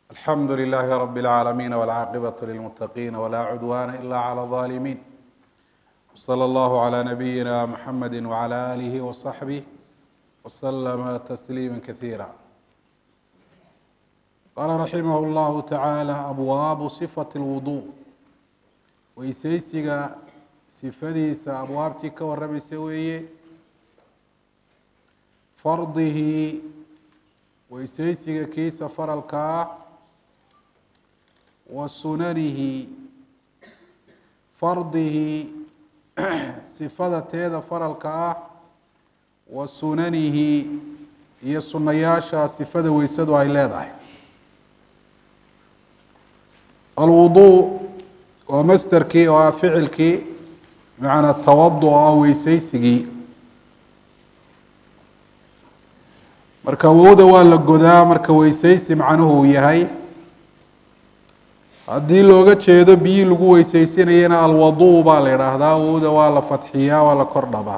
alxamdu لlh rb العaalamiin wاlcaaqibaة lilmutaqiin wla cudwana ila clى الظalimin wslى اllah عlى nabiyina mxamedi wعlى alih وصaxbih wslma تsliima kaثiira qala raximah اllahu taعaalى abwaabu صfaة اlwuضuء weyseysiga sifadiisa abwaabtii ka waramaysa weeye fardihi weyseysiga kiisa faralkaa wa sunanihi fardihi sifada teeda faralka ah wa sunanihi iyo sunayaasha sifada weysadu ay leedahay alwudu waa masderkii oo ah ficilkii bimacnaa tawadu oo ah weyseysigii marka wowda waa la godaa marka weyseysi macnuhu uu yahay haddii looga jeedo biyii lagu weyseysinayana alwadu baa la idhaahdaa wowda waa la fadxiyaa waa la kor dhabaa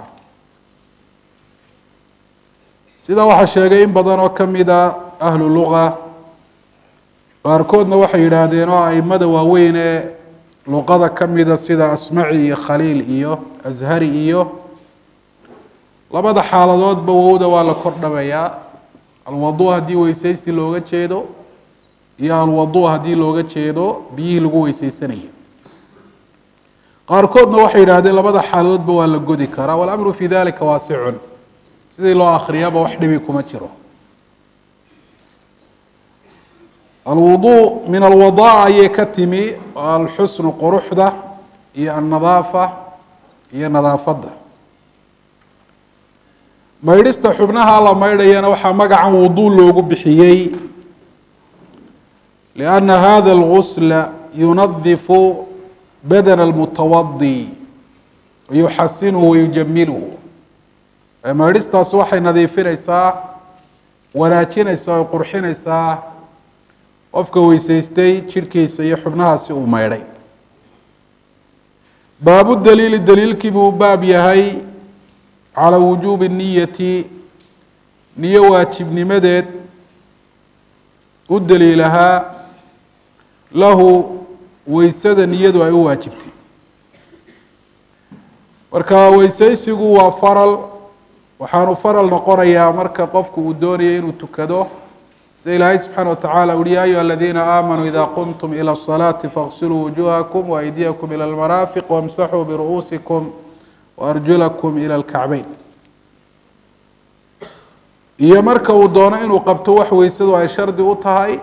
sidaa waxaa sheegay in badan oo kamida ahlu luga qaarkoodna waxay yidhaahdeen oo aimada waaweyn ee luqada kamida sida asmaci iyo khaliil iyo ashari iyo labada xaaladoodba wowda waa la kor dhabayaa alwadu haddii weyseysi looga jeedo iyo alwadu haddii looga jeedo biyihii lagu weyseysanayay qaarkoodna waxay yidhahdeen labada xaaladoodba waa la godi karaa walamru fi dalika waasicun sidii loo akriyaba wax dhibi kuma jiro alwudu min alwadaa ayay ka timi alxusnu quruxda iyo alnadaafa iyo nadaafadda maydhista xubnaha la maydhayana waxaa magacan wudu loogu bixiyey lianna hada algusla yunadifu badana almutawadi wayuxasinuhu wayujamiluhu maydhistaas waxay nadiifinaysaa wanaajinaysaa o qurxinaysaa qofka weyseystay jidhkiisa iyo xubnahaasi uu maydhay baabu daliili daliilkii buu baab yahay calى wujuubi niyati niyo waajibnimadeed u daliilahaa lahu weysada niyadu ay u waajibtay marka weyseysigu waa faral waxaanu faral noqonayaa marka qofku uu doonayo inuu tukado sida ilaahay subxaana wa tacala uhi ya ayuha aladiina aamanuu ida qumtum ilى الصalaati faغsiluu wujuhakum waaydiyakum ilى اlmaraafiq wamsaxuu biru'uusikum waarjulakum ila alkacbeyn iyo marka uu doono inuu qabto wax weysadu ay shardi u tahay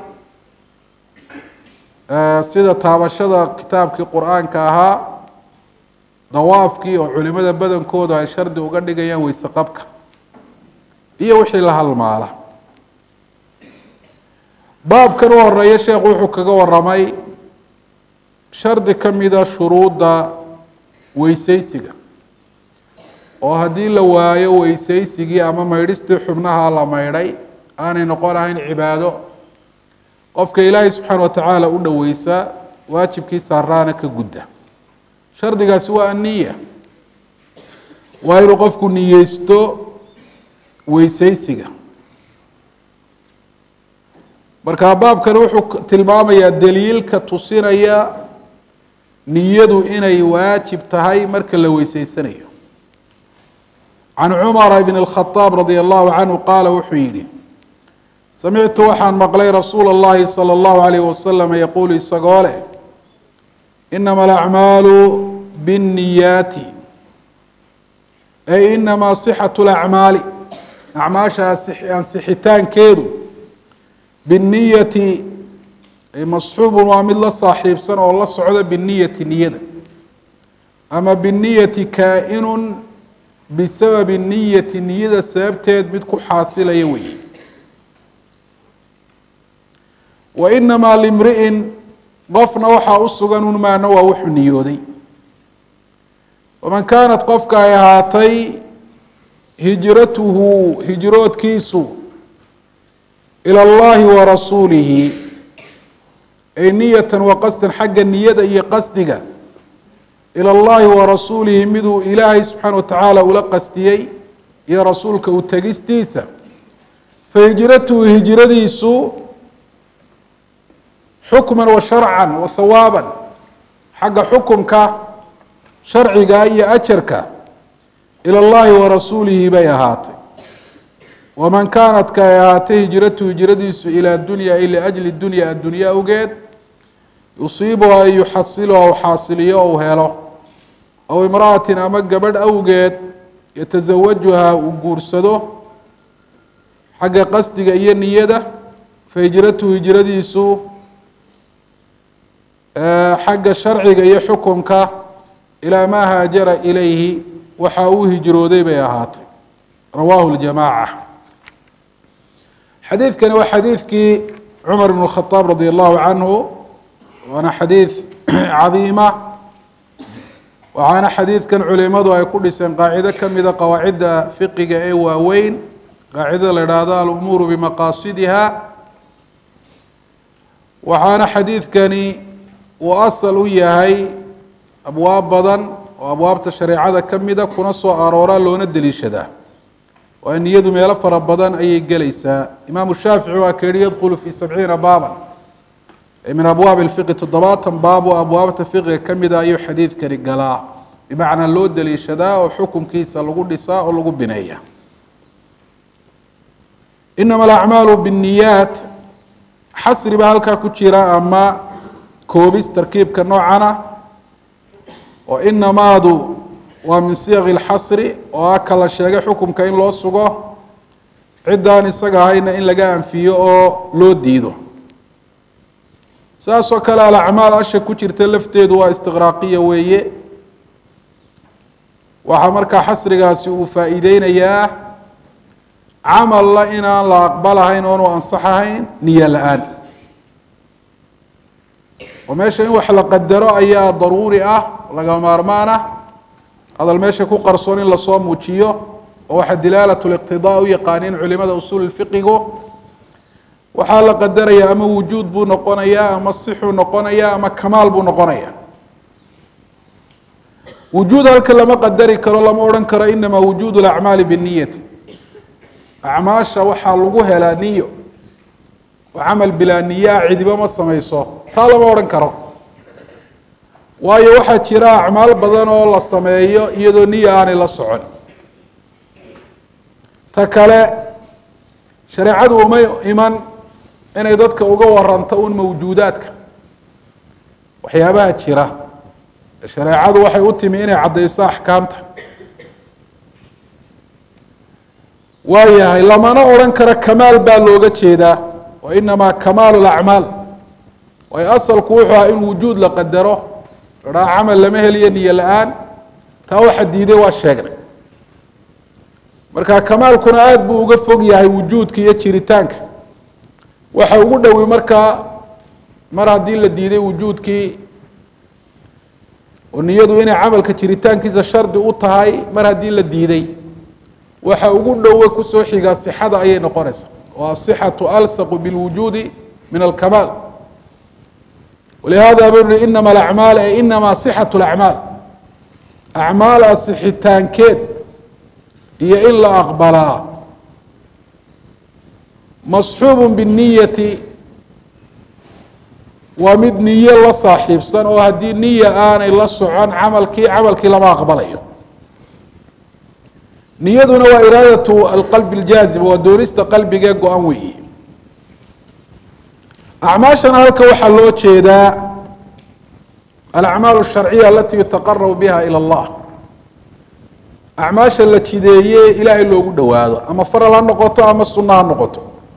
sida taabashada kitaabkii qur-aanka ahaa dawaafkii oo culimada badankoodu ay shardi uga dhigayaan weyse qabka iyo wixii la halmaala baabkan u horeeya sheekhu wuxuu kaga waramay shardi kamida shuruudda weyseysiga oo haddii la waayo weyseysigii ama maydhistii xubnaha la maydhay aanay noqon ahayn cibaado qofka ilaahay subxaana wa tacaala u dhoweysa waajibkii saaraana ka gudda shardigaasi waa aniya waa inuu qofku niyeysto weyseysiga marka baabkani wuxuu tilmaamayaa daliilka tusinaya niyadu inay waajib tahay marka la weyseysanayo can cumara bn اlkhadaab radi allahu canhu qaala wuxuu yihi samictu waxaan maqlay rasuula اllahi salى اllahu alayh wasalam yaquulu isagoo leh inama alacmaalu biاnniyaati ay inamaa sixat اlacmaali acmaasha ansixitaankeedu binniyati masxuubun waa mid la saaxiibsan oo la socda biniyati niyada ama biniyati kaa-inun bisababi niyati niyada sababteed mid ku xaasilaya weeye wa inamaa limri'in qofna waxaa u sugan un maana waa wuxuu niyooday waman kaanat qofka ay ahaatay hijratuhu hijroodkiisu ila allahi wa rasuulihi ay niyatan wa qasdan xagga niyada iyo qasdiga ilى اllahi warasuulihi miduu ilaahay subxaana wa tacaala ula qastiyey iyo rasuulka u tegistiisa fahijratuhu hijradiisu xukman wa sharcan wa hawaaban xagga xukumka sharciga iyo ajarka ila اllahi warasuulihi bay ahaatay waman kaanat ka ay ahaatay hijratu hijradiisu ilaa dunya ay liajli dunya addunya awgeed yusiibuha an yuxasiluha u xaasiliyo ou helo aw imra'atin ama gabadh awgeed yatasawajuha uu guursado xagga qasdiga iyo niyada fahijratuhu hijradiisu xagga sharciga iyo xukunka ilaa maa haajara ilayhi waxa uu hijrooday bay ahaatay rawaahu ljamaaca xadiidkani waa xadiidkii cumar ibn khadaab radi allahu canhu waana xadiid cadiima waxaana xadiidkan culimadu ay ku dhiseen qaacido kamida qawaacidda fiqiga ee waaweyn qaacidada la idhaahdo alumuuru bimaqaasidiha waxaana xadiidkani uu asal u yahay abwaab badan oo abwaabta shareecada kamida kuna soo arooraa loona deliishadaa waa niyadu meelo fara badan ayay gelaysaa imaamu shaafici waa ka yihi yadkhulu fi sabciina baaban min abwaab اfiqi toddobaatan baab oo abwaabta fiqiga kamida ayuu xadiidkani galaa bimacnaa loo deliishadaa oo xukunkiisa lagu dhisaa oo lagu bineeya inama alacmaalu bالniyaat xasri baa halkaa ku jira ama koobis tarkiibka noocana oo inamaadu waa min siyaq اlxasri oo ah kala sheegay xukumka in loo sugo ciddaan isaga ahayna in laga anfiyo oo loo diido saas oo kale alacmaal asha ku jirta lafteedu waa istiqraaqiya weeye waxaa markaa xasrigaasi uu faa'iideynayaa camalla inaan la aqbalahayn oonu ansaxahayn niyo la-aan oo meesha in wax la qadaro ayaa daruuri ah laga maarmaan ah hadal meesha ku qarsoon in lasoo muujiyo oo waxa dilaalat liqtidaa u yaqaaniin culimada usuul fiqigu waxaa la qadaraya ama wujuud buu noqonayaa ama sixuu noqonayaa ama kamaal buu noqonaya wujuud halka lama qadari karo lama odhan karo inama wujuud اlacmaali binniyati acmaasha waxaa lagu helaa niyo oo camal bilaa niyaa cidiba ma samayso taa lama odhan karo waayo waxaa jira acmaal badan oo la sameeyo iyadoo niya aanay la socon ta kale shareecadu uma iman inay dadka uga waranto un mawjuudaadka waxyaabaha jira shareecadu waxay u timi inay caddayso axkaamta waayahay lamana odhan karo kamaal baa looga jeedaa wa inamaa kamaalu lacmaal waayo asalku wuxuu aha in wujuud la qadaro idhaa camal lama heliyo niyo la-aan taa waxa diiday waa sheegnay marka kamaalkuna aada buu uga fog yahay wujuudka iyo jiritaanka waxa ugu dhowi markaa mar haddii la diiday wujuudkii oo niyadu inay camalka jiritaankiisa shardi u tahay mar haddii la diiday waxa ugu dhowe kusoo xigaa sixada ayay noqonaysaa oo asixatu alsaqu bilwujuudi min alkamaal walihada buu yihi inama alacmaal ay inama sixatu lacmaal acmaal asixitaankeed iyo in la aqbalaa masxuub binniyati waa mid niyo la saaxiibsan oo haddii niya aanay la socon camalkii camalkii lama aqbalayo niyaduna waa iraadatu alqalbi اljaazib waa doonista qalbigee go-an weeye acmaashana halka waxaa loo jeedaa alacmaal الsharciya alati yutaqarabu biha ilى اllah acmaasha la jideeye ilaahay loogu dhowaado ama faral ha noqoto ama sunno ha noqoto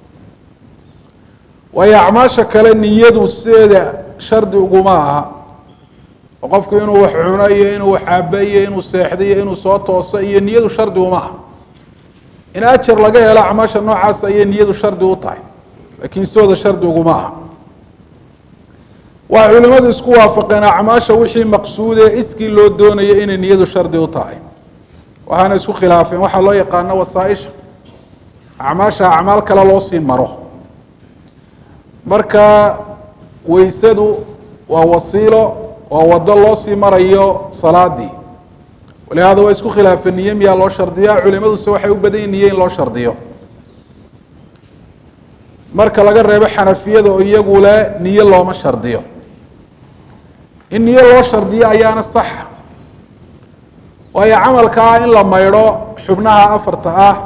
waayo acmaasha kale niyadu sideeda shardi uguma aha oo qofku inuu wax cuno iyo inuu wax cabo iyo inuu seexdo iyo inuu soo tooso iyo niyadu shardi uma aha in ajar laga helo acmaasha noocaas ayay niyadu shardi u tahay laakiin sidooda shardi uguma aha waxay culimadu isku waafaqeen acmaasha wixii maqsuudee iskii loo doonayo inay niyadu shardi u tahay waxaana isku khilaafeen waxaa loo yaqaano wasaaisha acmaasha acmaal kale loo sii maro marka weysadu waa wasiilo waa wado loo sii marayo salaadii walihada waa isku khilaafeen niye miyaa loo shardiyaa culimaduse waxay u badan yihin niye in loo shardiyo marka laga reebo xanafiyada oo iyagu le niyo looma shardiyo in niyo loo shardiyo ayaana saxa waayo camalkaa in la maydho xubnaha afarta ah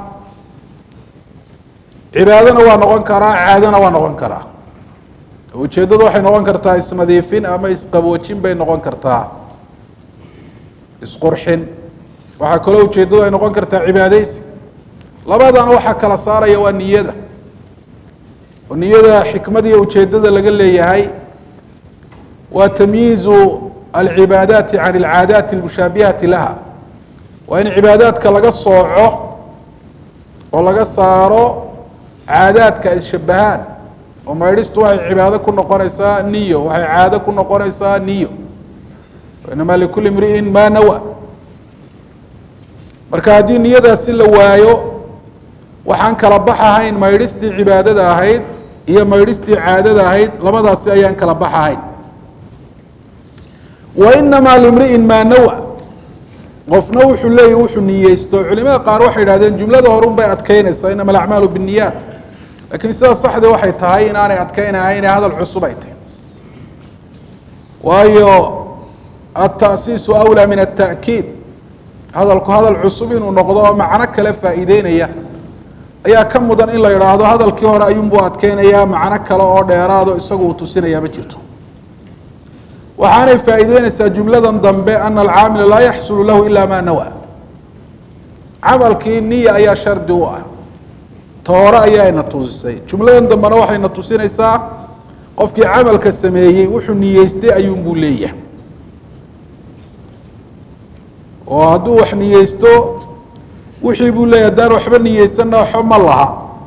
cibaadona waa noqon karaa caadona waa noqon karaa ujeeddadu waxay noqon kartaa isnadiifin ama isqaboojin bay noqon kartaa isqurxin waxaa kaloo ujeeddadu ay noqon kartaa cibaadeysi labadana waxaa kala saaraya waa niyada oo niyada xikmada iyo ujeeddada laga leeyahay waa tamyiizu alcibaadaati can alcaadaati almushaabihati laha waa in cibaadaadka laga sooco oo laga saaro caadaadka ay shabahaan oo maydhistu waxay cibaado ku noqonaysaa niyo waxay caado ku noqonaysaa niyo inamaa likulli imri'in maa nawa marka haddii niyadaasi la waayo waxaan kala bax ahayn maydhistii cibaadada ahayd iyo maydhistii caadada ahayd labadaasi ayaan kala bax ahayn wa inamaa limri'in maa nawa qofna wuxuu leeyahy wuxuu niyeysto culimada qaar waxay idhahdeen jumlada horun bay adkeynaysaa inama alacmaalu binniyaat lakiin sida saxda waxay tahay inaanay adkeynahayn ee hadal cusub ay tahy waayo alta'siisu awlaa min alta'kiid hadalku hadal cusub inuu noqdo oo macno kale faa'iideynaya ayaa ka mudan in la idhaahdo hadalkii hore ayuunbuu adkeynayaa macno kale oo dheeraado isagu uu tusinayaa ma jirto waxaanay faa'iideynaysaa jumladan dambe ana alcaamila laa yaxsulu lahu ila ma nawa camalkii niya ayaa shardi u ah toore ayaayna tusisay jumladan dambena waxayna tusinaysaa qofkii camalka sameeyey wuxuu niyeystay ayuunbuu leeyahay oo hadduu wax niyeysto wixii buu leeyahy haddaan waxba niyeysanna waxba ma laha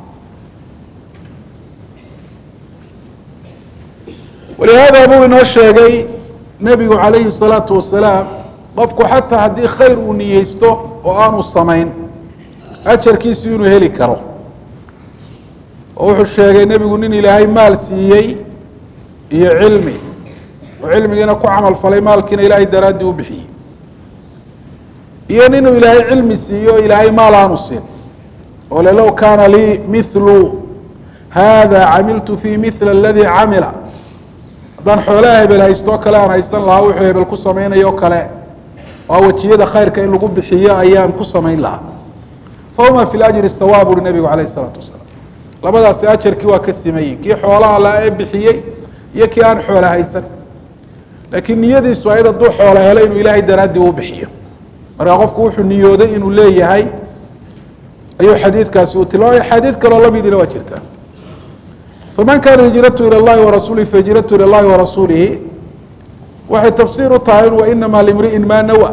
walihaada buu inoo sheegay nebigu calayhi الsalaatu wasalaam qofku xataa haddii khayr uu niyeysto oo aanu samayn ajarkiisu inuu heli karo oo wuxuu sheegay nebigu nin ilaahay maal siiyey iyo cilmi oo cilmigiina ku camal falay maalkiina ilaahay daraaddii u bixiyey iyo ninuu ilaahay cilmi siiyo ilaahay maal aanu siin oo le low kaana lii mithlu hada camiltu fi mithla aladii camila haddaan xoolaha hebel haystoo kale aan haysan lahaa wuxuu hebel ku samaynayo kale waa wejiyada khayrka in lagu bixiyo ayaan ku samayn lahaa fahuma fi lajri sawaab uri nebigu calayh isalaatu wasalaam labadaasi ajarkii waa ka simayin kii xoolaha la ee bixiyey iyo kii aan xoola haysan laakiin niyadiisu ayd hadduu xoola helo inuu ilaahay daraaddii u bixiyo markaa qofku wuxuu niyooday inuu leeyahay ayuu xadiidkaasi uu tilmaamaya xadiid kaloo lamidina waa jirtaa faman kaana hijratu ilى اllahi warasuulihi fahijratu ilى اllahi warasuulihi waxay tafsiir u tahay wainamaa limri'in maa nawa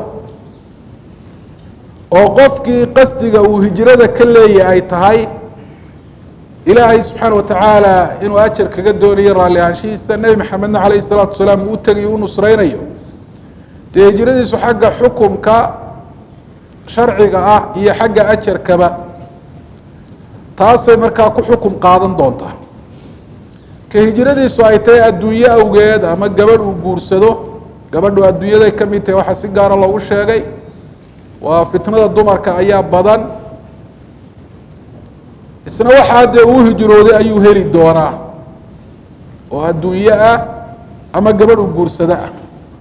oo qofkii qasdiga uu hijrada ka leeyahy ay tahay ilaahay subxaana watacaala inuu ajar kaga doonayo raalli ahaanshihiisa nebi maxamedna calayh الsalaatu wasalaam uu tegayo u nusreynayo dee hijradiisu xagga xukumka sharciga ah iyo xagga ajarkaba taasay markaa ku xukum qaadan doontaa ka hijradiisu ay tahay adduunye awgeed ama gabadh uu guursado gabadhu adduunyaday ka mid tahay waxaa si gaara loogu sheegay waa fitnada dumarka ayaa badan isna waxaa dee uu hijrooday ayuu heli doonaa oo adduunye ah ama gabadh uu guursado ah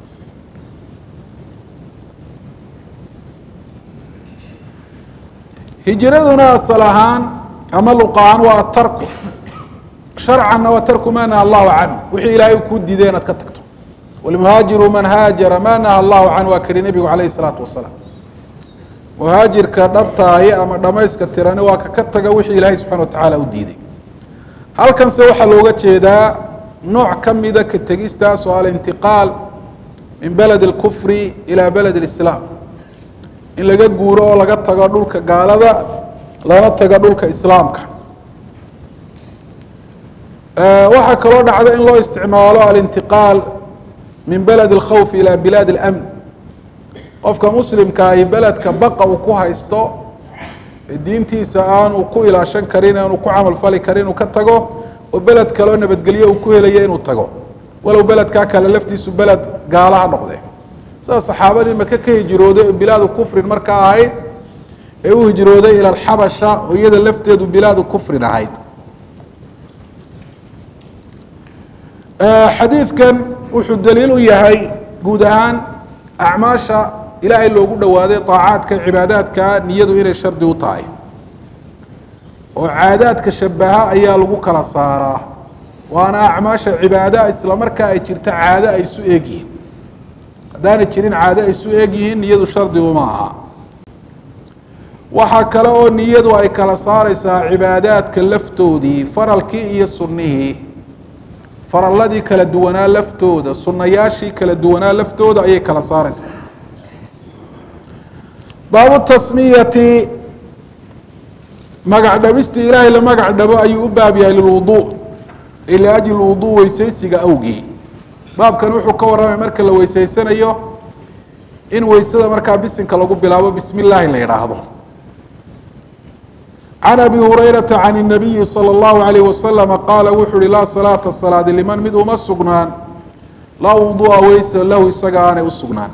hijraduna asal ahaan ama luqa ahaan waa atarku sharcanna waa tarku ma naha allahu canhu wixii ilaahay u kuu diiday inaad ka tagto walmuhaajiru man haajara ma naha allahu canhu waa kidhi nebigu calayhi isalaatu wasalaam muhaajirka dhabtaaye ama dhamayska tirani waa ka ka taga wixii ilaahay subxana watacaala u diiday halkanse waxaa looga jeedaa nooc ka mida ka tegistaas oo alintiqaal min beled اlkufri ilaa beled اlislaam in laga guuro oo laga tago dhulka gaalada lana tago dhulka islaamka waxaa kaloo dhacda in loo isticmaalo alintiqaal min beled اlkhawf ilى bilaad اlamn qofka muslimka ahi beledka baqa uu ku haysto diintiisa aanu ku ilaashan karin aanu ku camal fali karin inuu ka tago oo beled kaleo nabadgelyo uu ku helayo inuu tago walow beledkaa kale laftiisu beled gaalaha noqde sida saxaabadii maka ka hijrooday oo bilaadu kufrin markaa ahayd ee u hijrooday ila alxabasha oo iyada lafteedu bilaadu kufrin ahayd xadiidkan wuxuu daliil u yahay guud ahaan acmaasha ilaahay loogu dhowaaday طaacaadka cibaadaadka niyadu inay shardi u tahay oo caadaadka shabaha ayaa lagu kala saaraa waana acmaasha cibaada isla markaa ay jirto caado ay isu eeg yihiin haddaanay jirin caado ay isu eeg yihiin niyadu shardi uma aha waxaa kale oo niyadu ay kala saareysaa cibaadaadka laftoodii faralkii iyo sunnihii faralladii kala duwanaa laftooda sunnayaashii kala duwanaa laftooda ayay kala saareysaa baabu tasmiyati magac dhabistii ilaahay la magac dhabo ayuu u baab yahay lilwudu liajli wudu weysaysiga awgii baabkan wuxuu ka warramay marka la weysaysanayo in weysada markaa bisinka lagu bilaabo bismi illaahi la yidhaahdo can abi hurayrata can الnabiyi salى اllahu alayh wasalama qaala wuxuu uhi laa salaata salaadi liman mid uma sugnaan laa wudu'a weysa lahu isaga aanay u sugnaan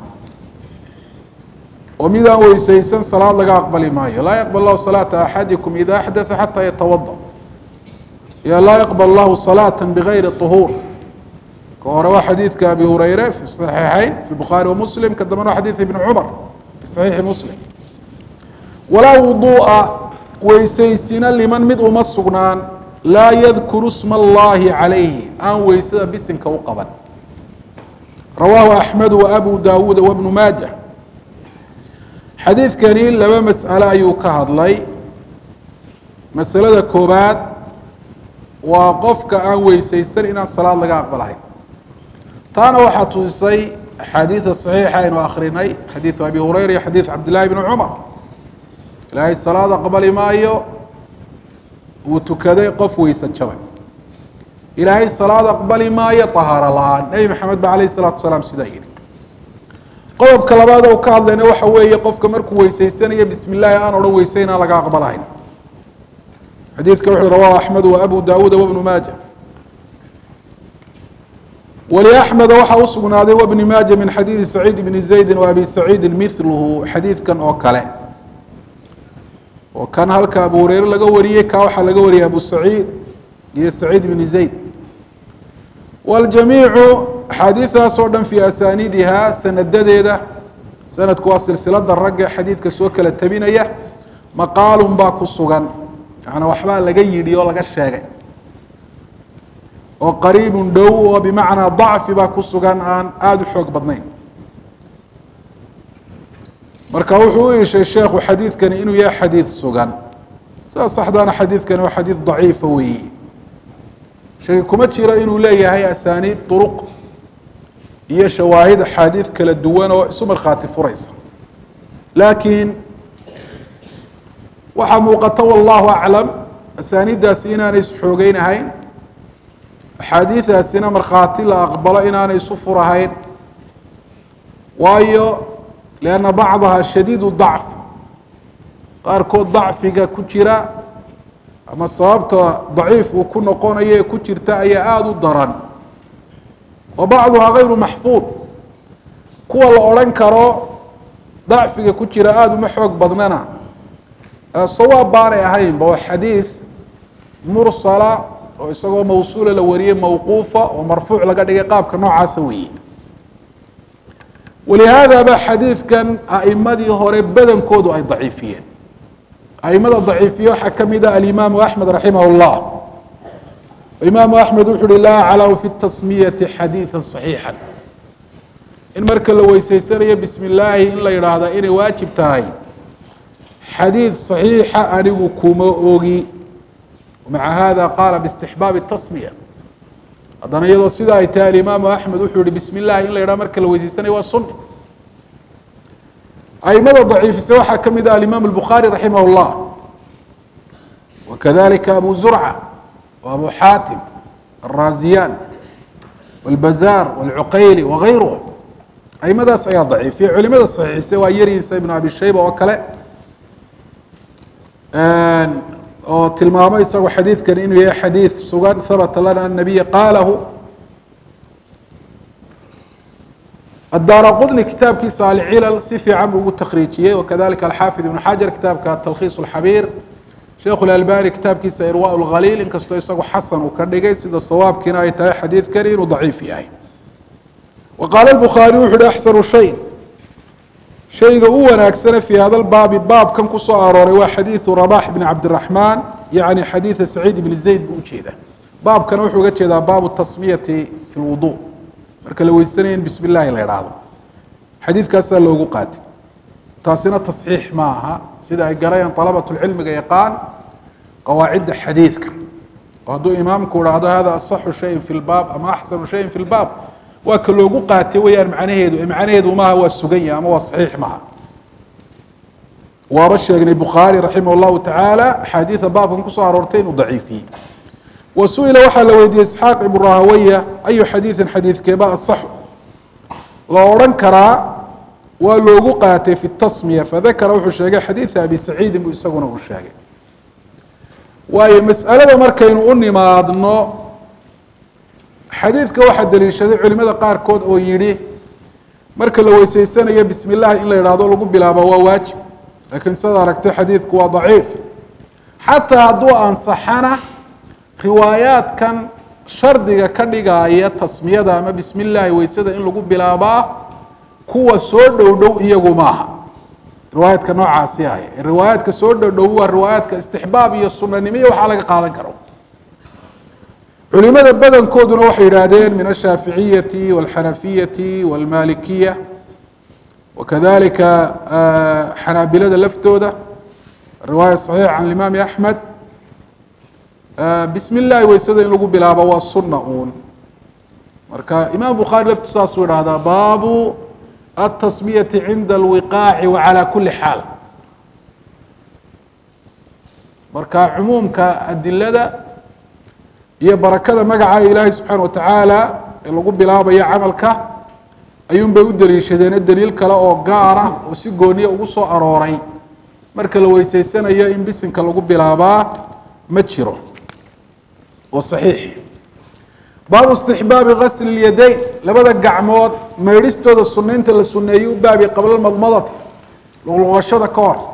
oo midaan weysaysan salaad laga aqbali maayo laa yaqbal lahu salaata axadikum ida axdatha xataa yatawada ya laa yaqbal lahu salaata bigayri طuhuur ka hore waa xadiidka abi hureyre fi صaxiixeyn fi bukhaari wamuslim ka dambena waa xadiid ibni cumar fi saxiixi muslim walaa wudu'a weysaysina liman mid uma sugnaan laa yadkuru sma allahi calayhi aan weysada bisinka u qaban rawaahu axmedu waabu daawuuda wabnu maaja xadiidkani laba mas'alo ayuu ka hadlay masalada koobaad waa qofka aan weysaysan inaan salaad laga aqbalahayn taana waxaa tusisay axaadiida saxiixa aynu akrinay xadiidu abi hureyra iyo xadiid cabdillahi bni cumar ilaahay salaad aqbali maayo uu tukaday qof weyse jabay ilaahay salaad aqbali maayo tahaaro la-aan nebi maxamed ba alayh الsalatu wasalaam sidaa yihi qodobka labaad u ka hadlayna waxa weeye qofka markuu weysaysanayo bismi llahi aan odhan weyse inaan laga aqbalahayn xadiidka wuxuu rawahu axmed wa abu daawuuda wabnu maaja wliaxmeda waxaa u sugnaaday wbni maaja min xadiidi saciid bni zaydi wa abi saciidi miluhu xadiidkan oo kale oo kan halka abu hureyre laga wariyey kaa waxaa laga wariyay abu saciid iyo saciid bni zayd waljamiicu axaadiidaas oo dhan fii asaaniidihaa sanadadeeda sanadku waa silsilada ragga xadiidka soo kala tabinaya maqaalun baa ku sugan yaana waxbaa laga yidhi oo laga sheegay oo qariibun dhow oo bimacnaa dacfi baa ku sugan aan aada u xoog badnayn marka wuxuu u ishay sheekhu xadiidkani inuu yahay xadiid sugan sidaa saxdaana xadiidkani waa xadiid daciifa weeye shaki kuma jiro inuu leeyahay asaaniid duruq iyo shawaahid axaadiid kala duwan oo isu markhaati furaysa laakiin waxaa muuqata wallahu aclam asaaniiddaasi inaanay isxoogeynahayn axaadiidaasina markhaati la aqbalo inaanay isu furahayn waayo lianna bacdaha shadiidu dacf qaarkood dacfiga ku jira ama sababta daciif uu ku noqonayo ee ku jirta ayaa aada u daran wa bacduhaa gayru maxfuud kuwa la odhan karo dacfiga ku jira aada uma xoog badnana sawaab baanay ahaynba waa xadiid mursala oo isagoo mawsuula la wariyey mawquufa oo marfuuc laga dhigay qaabka noocaasa weeye walihaada ba xadiidkan a'imadii hore badankoodu ay daciifiyeen aimada daciifiye waxaa ka mid ah alimaamu axmed raximah اllah imaamu axmed wuxu uhi laa aclamu fi tasmiyati xadiida صaxiixa in marka la weysaysanayo bismi illaahi in la yidhaahda inay waajib tahay xadiid صaxiixa anigu kuma ogi maca hada qaala bاstixbaabi الtasmiya haddana iyadoo sida ay tahay alimaamu axmed wuxuu yihi bismi illahi in la yidhaha marka la weysaysanayo waa suni aimada daciifise waxaa ka mid ah alimaam الbukhaari raximah اllah wakadalika abu zurca wa abu xaatim الraziyan wاlbazaar wاlcuqayli wagayruhum aimadaas ayaa daciifiyay culimada saxiixise waa yariisa ibnu abi shayba oo kale oo tilmaamo isagoo xadiidkan inuu yahay xadiid sugan habata lana an nabiya qaalahu الdار qطني kitaabkiisa alcilal si fiican buu ugu takriijiyey wakadalika alxaafid ibn xajar kitaabka talkhiis اlxabiir sheekhu اlalbani kitaabkiisa irwaa اlkhaliil inkastoo isagu xasan uu ka dhigay sida sawaabkiina ay tahay xadiidkani inuu daciif yahay wa qaala الbukhaariy wuxu uhi axsanu shay shayga u wanaagsane fii hada lbaabi baabkan kusoo arooray waa xadiidu rabax bn cabdiraxmaan yacni xadiida saciid ibni zayd buu ujeedaa baabkana wuxuu uga jeedaa baabu tasmiyati fi lwudu marka la weysanaya in bismi llahi la idhaahdo xadiidkaasaa loogu qaatay taasina tasxiix ma aha sida ay garayaan alabat lcilmiga yaqaan qawaacidda xadiidka oo hadduu imaamku idhaahdo hada asaxu shayin fi lbaab ama axsanu shayin fi lbaab waa ka loogu qaatay weyaan macnaheedu macnaheedu maaha waa sugan yahay ama waa saxiix maaha waaba sheegnay bukhaari raximah اllahu tacaala axaadiida baabkan kusoo aroortay inuu daciifiyey wa su-ila waxaa la weydiiyey isxaaq ibnu rahawaya ayu xadiidin xadiidkeeba asaxu la odhan karaa waa loogu qaatay fi tasmiya fadakara wuxuu sheegay xadiida abi saciidin buu isaguna uu sheegay waayo mas'alada markaynu u nimaadno xadiidka waxaa daliishaday culimada qaarkood oo yidhi marka la weyseysanayo bismi illahi in la idhaahdo lagu bilaabo waa waajib laakiin sidaad aragtay xadiidku waa daciif xataa hadduu ansaxana riwaayaadkan shardiga ka dhigaya tasmiyada ama bismi illaahi weysada in lagu bilaabaa kuwa soo dhow dhow iyagu maaha riwaayaadka noocaasi ah riwaayaadka soo dhow dhow waa riwaayaadka istixbaab iyo sunanimo iyo waxaa laga qaadan karo culimada badankooduna waxay yidhaahdeen min ashaaficiyati walxanafiyati walmalikiya wakadalika xanaabilada laftooda riwaaya saxiix can imaami axmed bismi illahi weysada in lagu bilaabo waa sunna uun marka imaam bukhaari laftu saasuu idhahdaa baabu atasmiyati cinda alwiqaaci wacalaa kuli xaal marka cumuumka adilada iyo barakada magaca ilaahay subxaana watacaala ee lagu bilaabayo camalka ayuun bay u daliishadeene daliil kale oo gaara oo si gooniya ugu soo arooray marka la weyseysanayo in bisinka lagu bilaabaa ma jiro oo saxiix baabu istixbaabi gasli اlyadayn labada gacmood maydhistooda sunaynta la suneeyey u baabi qabla madmadati luqluqashada ka hor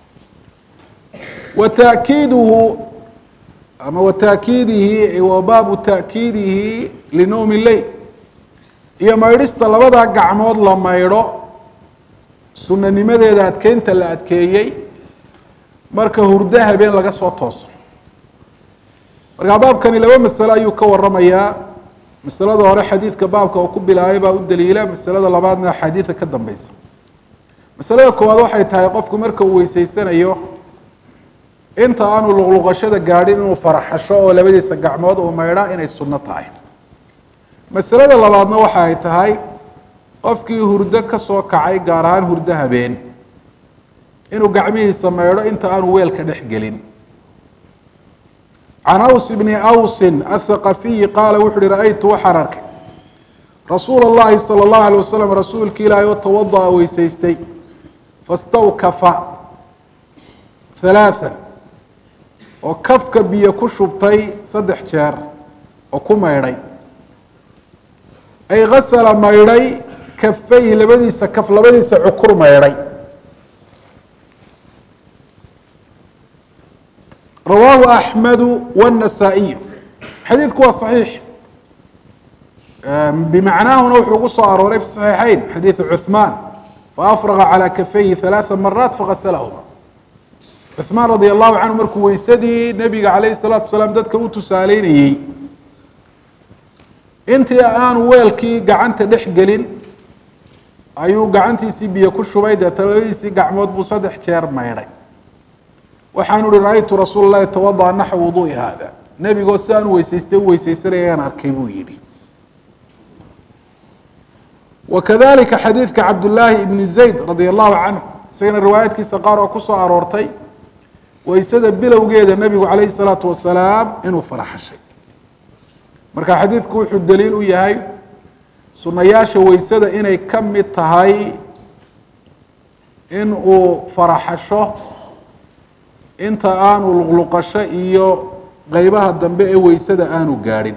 wa taakiiduhu ama wa taakiidihi wa baabu taakiidihi linowmi leyl iyo maydhista labada gacmood la maydho sunanimadeeda adkeynta la adkeeyey marka hurdo habeen laga soo tooso markaa baabkani laba masale ayuu ka waramayaa masalada hore xadiidka baabka oo ku bilaabay baa u daliila masalada labaadna xadiida ka dambeysa masalada koowaad waxay tahay qofku marka uu weyseysanayo inta aanu luqluqashada gaadhin inuu faraxasho oo labadiisa gacmood uu maydha inay sunno tahay masalada labaadna waxa ay tahay qofkii hurdo ka soo kacay gaar ahaan hurdo habeen inuu gacmihiisa maydho inta aanu weelka dhex gelin can aws bni awsin athaqafiyi qaala wuxu uhi ra-aytu waxaan arkay rasuula اllahi salى اllahu alay wasalam rasuulki ilaahay oo tawada'a weysaystay fastawkafa halaathan oo kafka biyo ku shubtay saddex jeer oo ku maydhay ay gasala maydhay kafayhi labadiisa kaf labadiisa cukur maydhay rawaahu axmedu wالnasaa-iyu xadiidku waa صaxiix bimacnaahuna wuxuu ugu soo arooray fi صaxiixeyn xadiidu cuثmaan faafraga calى kafayhi ثalaaثa maraat fagaslahuma cuثmaan radi allahu canhu markuu weysadii nebiga calayh الsalaatu wasalaam dadka u tusaaleynayey intii aanu weelkii gacanta dhex gelin ayuu gacantiisii biyo ku shubay deeta labadiisii gacmood buu saddex jeer maydhay waxaanu uhi ra-aytu rasuul اlahi tawadaأ naxw wuduui hada nebigoo si aan weysaystay u weysaysanaya ayaan arkay buu yihi wakadalika xadiidka cabdullaahi ibni zayd radi allahu canhu isagana riwaayaadkiisa qaar oo kusoo aroortay weysada bilowgeeda nebigu calayhi الsalaatu wasalaam inuu faraxashay marka xadiidku wuxuu daliil u yahay sunayaasha weysada inay ka mid tahay in uu faraxasho inta aanu luqluqasho iyo qeybaha dambe ee weysada aanu gaadhin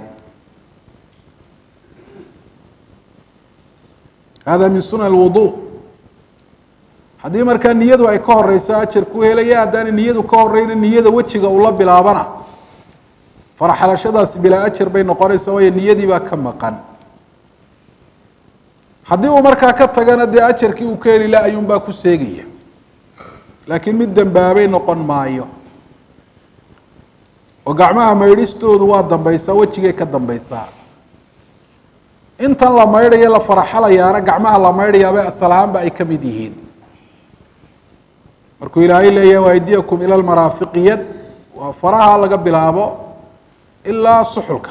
hada min sunan اlwudu haddii markaa niyadu ay ka horeyso ajar ku helaya haddaana niyadu ka horeyna niyada wejiga ula bilaabana faraxalashadaasi bilaa ajar bay noqonaysaa waayo niyadii baa ka maqan haddii uu markaa ka tagana dee ajarkii uu ka heli la ayuunbaa ku seegaya laakiin mid dembaabay noqon maayo oo gacmaha maydhistoodu waa dambeysaa wejigay ka dambeysaa intan la maydhayo la faraxalayaana gacmaha la maydhayaaba asal ahaanba ay ka mid yihiin markuu ilaahay leeyahay waydiyakum ila lmaraafiqi yad waa faraha laga bilaabo ilaa suxulka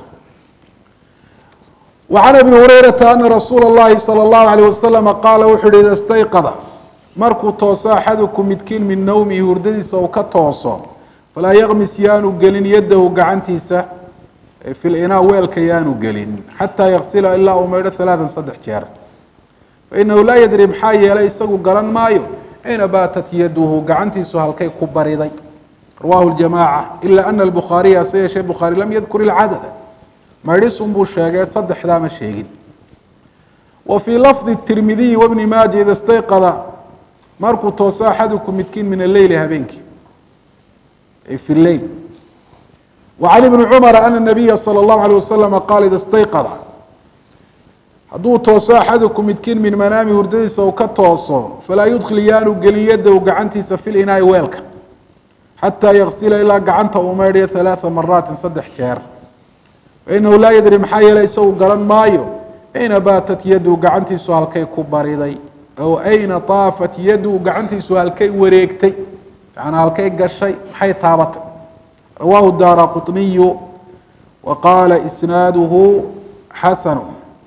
وعن أبي هريرة أن رsuuل الlahi صلى الله عليه وسلم qاala wuxu uhi ida اstayqada markuu tooso axadukum midkiin min nowmihi hurdadiisa uu ka tooso falaa yaqmis yaanu gelin yadahu gacantiisa fi linaa weelka yaanu gelin xataa yaksila ilaa uu maydho ثaلaaثa saddex jeer fainahu laa yadri maxaa yeelay isagu garan maayo ayna baatat yaduhu gacantiisu halkay ku bariday rawahu الجamاعة إla أna الbخaariya hase yeeshee bukhaarي lam yadkur الcadada maydhisun buu sheegay saddexdaa ma sheegin wa fii lafdi tirmidiyi wabni maaja ida stayqada markuu tooso axadukum midkiin min alleyli habeenkii ay fi lleyl wa can ibni cumara ana nabiya salى اllahu alيه wasalama qaala ida stayqada hadduu tooso axadukum midkiin min manaami hurdadiisa uu ka tooso falaa yudkil yaanu gelin yadahu gacantiisa fi linaai weelka xataa yaksila ilaa gacanta uu maydhayo ثalaaثa maraatin saddex jeer fainahu laa yadri maxaa yeelay isagu garan maayo ayna baatat yadu gacantiisu halkay ku bariday aw ayna taafat yadu gacantiisu halkay wareegtay yaana halkay gashay maxay taabatay rawaahu daara quطniyu wa qaala isnaaduhu xasanu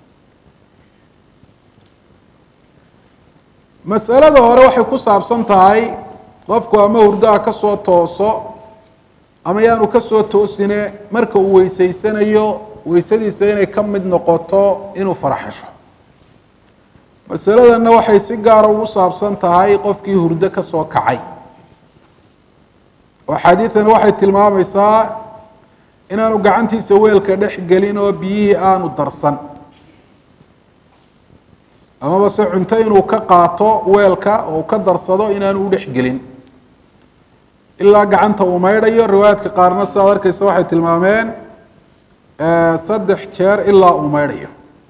masalada hore waxay ku saabsan tahay qofku ama hurdaha ka soo tooso ama yaanu ka soo toosine marka uu weyseysanayo weysadiisa inay ka mid noqoto inuu faraxasho masaladanna waxay si gaara ugu saabsan tahay qofkii hurdo ka soo kacay oo xaadiidan waxay tilmaamaysaa inaanu gacantiisa weelka dhex gelin oo biyihii aanu darsan amaba se cunto inuu ka qaato weelka oo uu ka darsado inaanu u dhex gelin ilaa gacanta uu maydhayo riwaayaadka qaarna sidaad arkeysa waxay tilmaameen saddex jeer ilaa uu maydhayo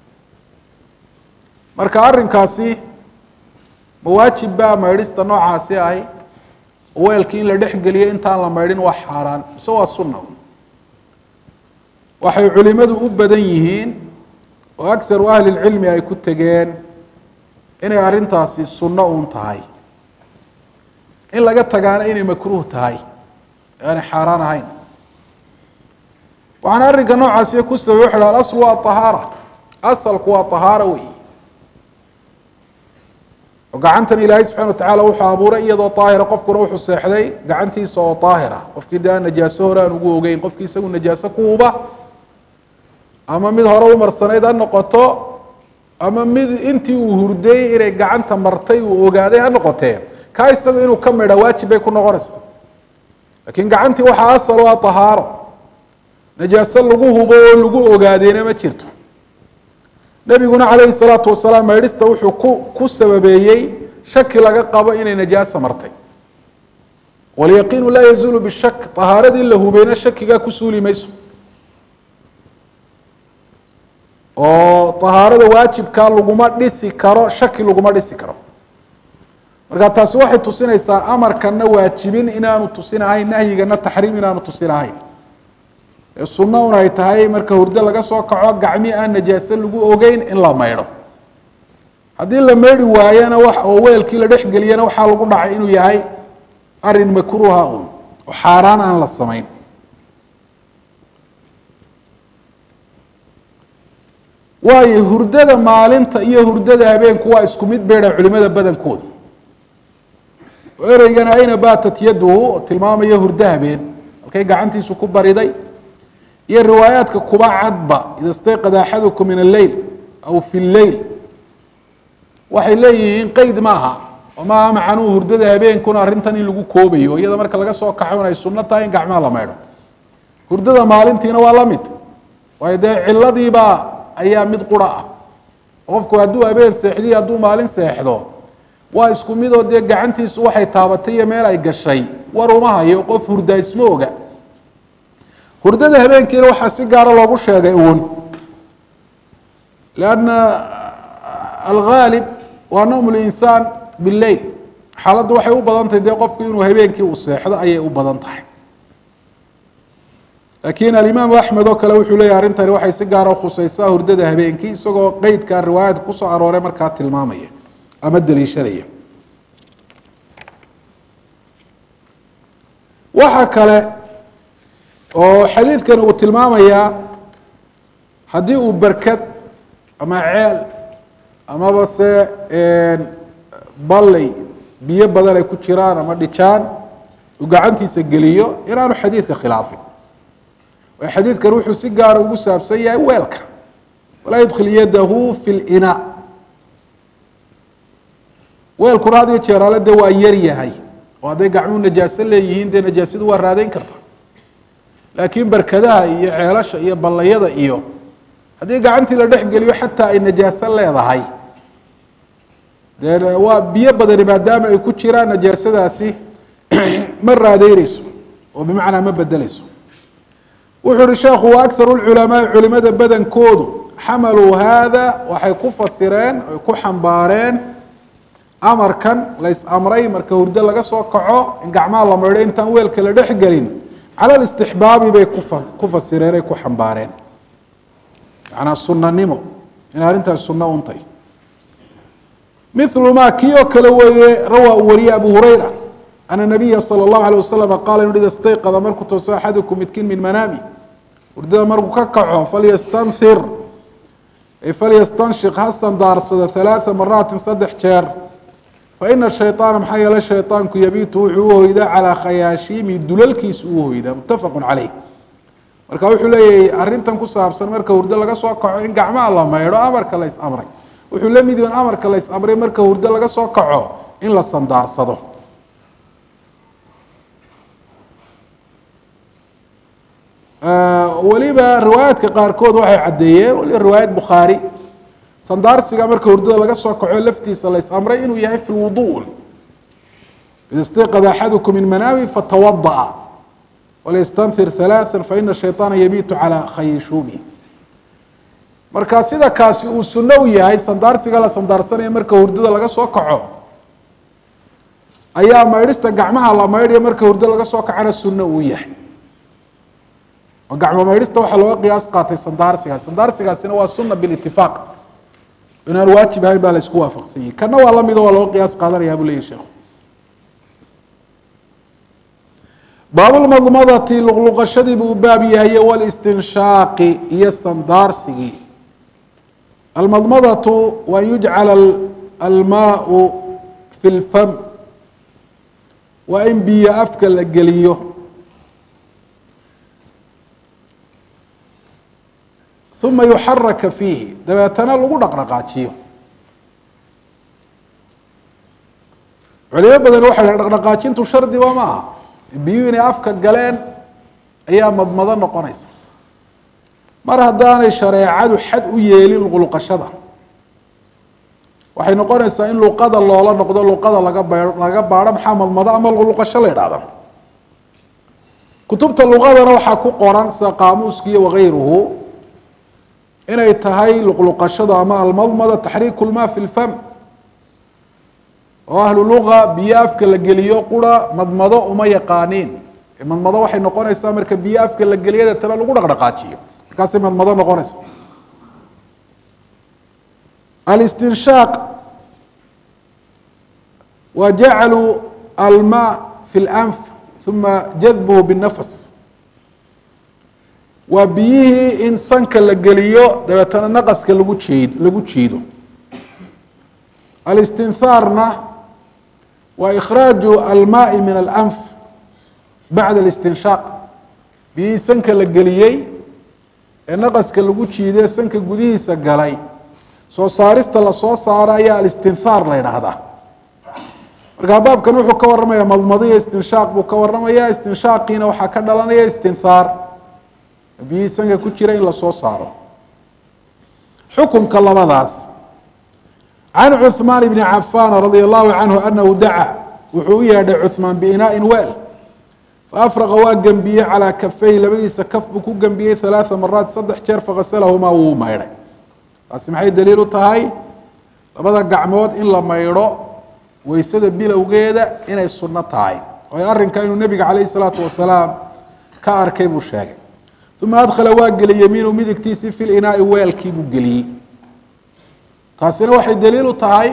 marka arrinkaasi mawaajib baa maydhista noocaasi ahi weelkii in la dhex geliyo intaan la maydhin waa xaaraan mise waa sunna waxay culimadu u badan yihiin oo akharu ahli lcilmi ay ku tegeen inay arrintaasi sunno uun tahay in laga tagaana inay makruuh tahay aanay xaaraan ahayn waxaana arrinka noocaasi ku sababay waxa ha alaslu waa ahaara asalku waa ahaara wey oo gacantan ilaahay subxana watacala wuxuu abuuray iyadoo daahira qofkuna wuxuu seexday gacantiisa oo daahira qofkii de aan najaaso hore aan ugu ogeyn qofkii isagu najaaso ku huba ama mid hore u marsanayd ha noqoto ama mid intii uu hurday inay gacanta martay uu ogaaday ha noqotee ka isaga inuu ka midha waajib bay ku noqonaysaa laakiin gacantii waxaa asal u ah tahaaro najaaso lagu hubo oo lagu ogaadeyna ma jirto nebiguna calayhi salaatu wasalaam maydhista wuxuu ku ku sababeeyey shaki laga qabo inay najaasa martay walyaqiinu laa yazuulu bishak tahaaradii la hubeyna shakigaa ku suuli mayso oo tahaarada waajibkaa laguma dhisi karo shaki laguma dhisi karo marka taasi waxay tusinaysaa amarkana waajibin inaanu tusinahayn nahyigana taxriim inaanu tusinahayn ee sunno un ay tahay marka hurdo laga soo kaco gacmi aan najaase lagu ogeyn in la maydho haddii la maydhi waayana wax oo weelkii la dhex geliyana waxaa lagu dhacay inuu yahay arin makruuha un oo xaaraan aan la samayn waayo hurdada maalinta iyo hurdada habeenku waa isku mid beedha culimada badankooda ereygana ayna baatat yaduhu oo tilmaamaya hurdo habeen halkay gacantiisu ku bariday iyo riwaayaadka kuba cadba ida stayqada axadukum min alleyl aw fi lleyl waxay leeyihiin qeyd maaha oo maaha macanuu hurdada habeenkuna arrintan in lagu koobayo iyada marka laga soo kaxo in ay sunno tahay in gacmaha la maydho hurdada maalintiina waa la mid waayo dee ciladiibaa ayaa mid qura ah qofku hadduu habeen seexdiyo hadduu maalin seexdo waa isku midoo dee gacantiisu waxay taabatay iyo meel ay gashay war uma hayo qof hurdaa isma oga hurdada habeenkiina waxaa si gaara loogu sheegay uun lanna alghaalib waa nawm linsaan bileil xaaladdu waxay u badan tahay dee qofku inuu habeenkii uu seexdo ayay u badan tahay laakiin alimaamu axmed oo kale wuxuu leeyahy arrintani waxay si gaara khuseysaa hurdada habeenkii isagoo qeydka riwaayadka kusoo arooray markaa tilmaamaya ama daliishanaya waxa kale oo xadiidkan uu tilmaamayaa haddii uu berkad ama ceel amaba se balley biyo badan ay ku jiraan ama dhijaan uu gacantiisa geliyo inaanu xadiidka khilaafin waayo xadiidkan wuxuu si gaara ugu saabsan yahay weelka walaa yudkil yadahu fi linaa weelkuna had iyo jeeraale dee waa yar yahay oo hadday gacmuhu najaaso leeyihiin dee najaasadu waa raadeyn karta laakiin berkadaha iyo ceelasha iyo ballayada iyo haddii gacantii la dhex geliyo xataa ay najaaso leedahay dee waa biyo badani maadaama ay ku jiraan najaasadaasi ma raadeyneyso oo bimacnaa ma bedeleyso wuxuu uhi sheekhu wa akharu lculamaai culimada badankoodu xamaluu haada waxay ku fasireen ay ku xambaareen amarkan lays amray marka hurdo laga soo kaco in gacmaha la maydho intaan weelka la dhex gelin cala listixbaabi bay kufa ku fasireen ay ku xambaareen macnaa sunanimo in arrintaas sunno untay milu ma kii oo kale weeye rawaa uu wariyey abu hurayra ana nabiya salى اllahu alيه wasalam qaala inu ida stayqada markuu tooso axadukum midkiin min manaami hurdada markuu ka kaco falyastanhir falyastanshik ha sandaarsado ثalaaثa maraatin saddex jeer faina shayطaana maxaa yeele shayطaanku yabiitu wuxuu u hoydaa calىa khayaashiimi dulalkiisa uu hoydaa mutafaqu caleyh marka wuxuu leeyahay arrintan ku saabsan marka hurdo laga soo kaco in gacmaha la maydho amarka la is amray wuxuu la mid yahin amarka la is amray marka hurdo laga soo kaco in la sandaarsado weliba riwaayaadka qaarkood waxay caddeeyeen waliba riwaayad bukhaari sandaarsiga marka hurdada laga soo kaco laftiisa la is amray inuu yahay fi lwudu ida istayqada axadukum min manaami fatawada'a walyastanhir ثalaaثa faina shayطaana yabiitu calى khayishuumi marka sida kaasi uu sunno u yahay sandaarsiga la sandaarsanaya marka hurdada laga soo kaco ayaa maydhista gacmaha la maydhaya marka hurdo laga soo kacona sunno uu yahay oo gacmo maydhista waxaa looga qiyaas qaatay sandaarsigaas sandaarsigaasina waa sunna bilitifaaq inaan waajib ahayn baa la isku waafaqsanyay kana waa lamid oo waa looga qiyaas qaadanaya buu leyahy sheekhu baabulmadmadati luqluqashadii buu u baab yahay walistinshaaqi iyo sandaarsigii almadmadatu wa an yujcala almaau fi lfam waa in biyo afka la geliyo uma yuxaraka fiihi dabeetana lagu dhaqdhaqaajiyo culimo badan waxay dhahen dhaqdhaqaajintu shardiba ma aha biyuhu inay afka galeen ayaa madmado noqonaysa mar haddaanay shareecadu xad u yeelin luqluqashada waxay noqonaysaa in luqada loola noqdo luqada laga ba laga baadho maxaa madmado ama luqluqasho la yidhahda kutubta luqadana waxaa ku qoran sida qaamuuskiiyo wakayruhu inay tahay luqluqashada ama almadmada taxriiku lma fi lfam oo ahlu luqa biyo afka la geliyo qura madmado uma yaqaaniin madmado waxay noqonaysaa marka biyo afka la geliyo deetana lagu dhaqdhaqaajiyo markaasay madmado noqonaysa alistinshaaq wa jaclu alma fi lanf uma jadbuhu binafas waa biyihii in sanka la geliyo dabeetana naqaska lagu jeed lagu jiido alistinhaarna waa ikhraaju almaai min alanf bacda alistinshaaq biyihii sanka la geliyey ee naqaska lagu jiidee sanka gudihiisa galay soo saarista lasoo saaro ayaa alistinhaar la yidhaahdaa markaa baabkan wuxuu ka warramaya madmado iyo istinshaaq buu ka warramaya istinshaaqiina waxaa ka dhalanaya istinhaar biyihii sanka ku jira in lasoo saaro xukunka labadaas can cuثmaan bni cafaan radia allahu canhu anahu dacaa wuxuu u yeedhay cuثmaan biinaaءin weel faafraqa waa gembiyey calaa kafayhi labadiisa kaf buu ku gembiyey halaaa maraat saddex jeer fakasalahumaa wuu maydhay taasi maxay daliil u tahay labada gacmood in la maydho weysada bilowgeeda inay sunno tahay oo arrinka inuu nebiga calayh isalaatu wasalaam ka arkay buu sheegay uma adkhala waa geliyey yamiinu midigtiisii fi linaai weelkii buu geliyey taasina waxay daliil u tahay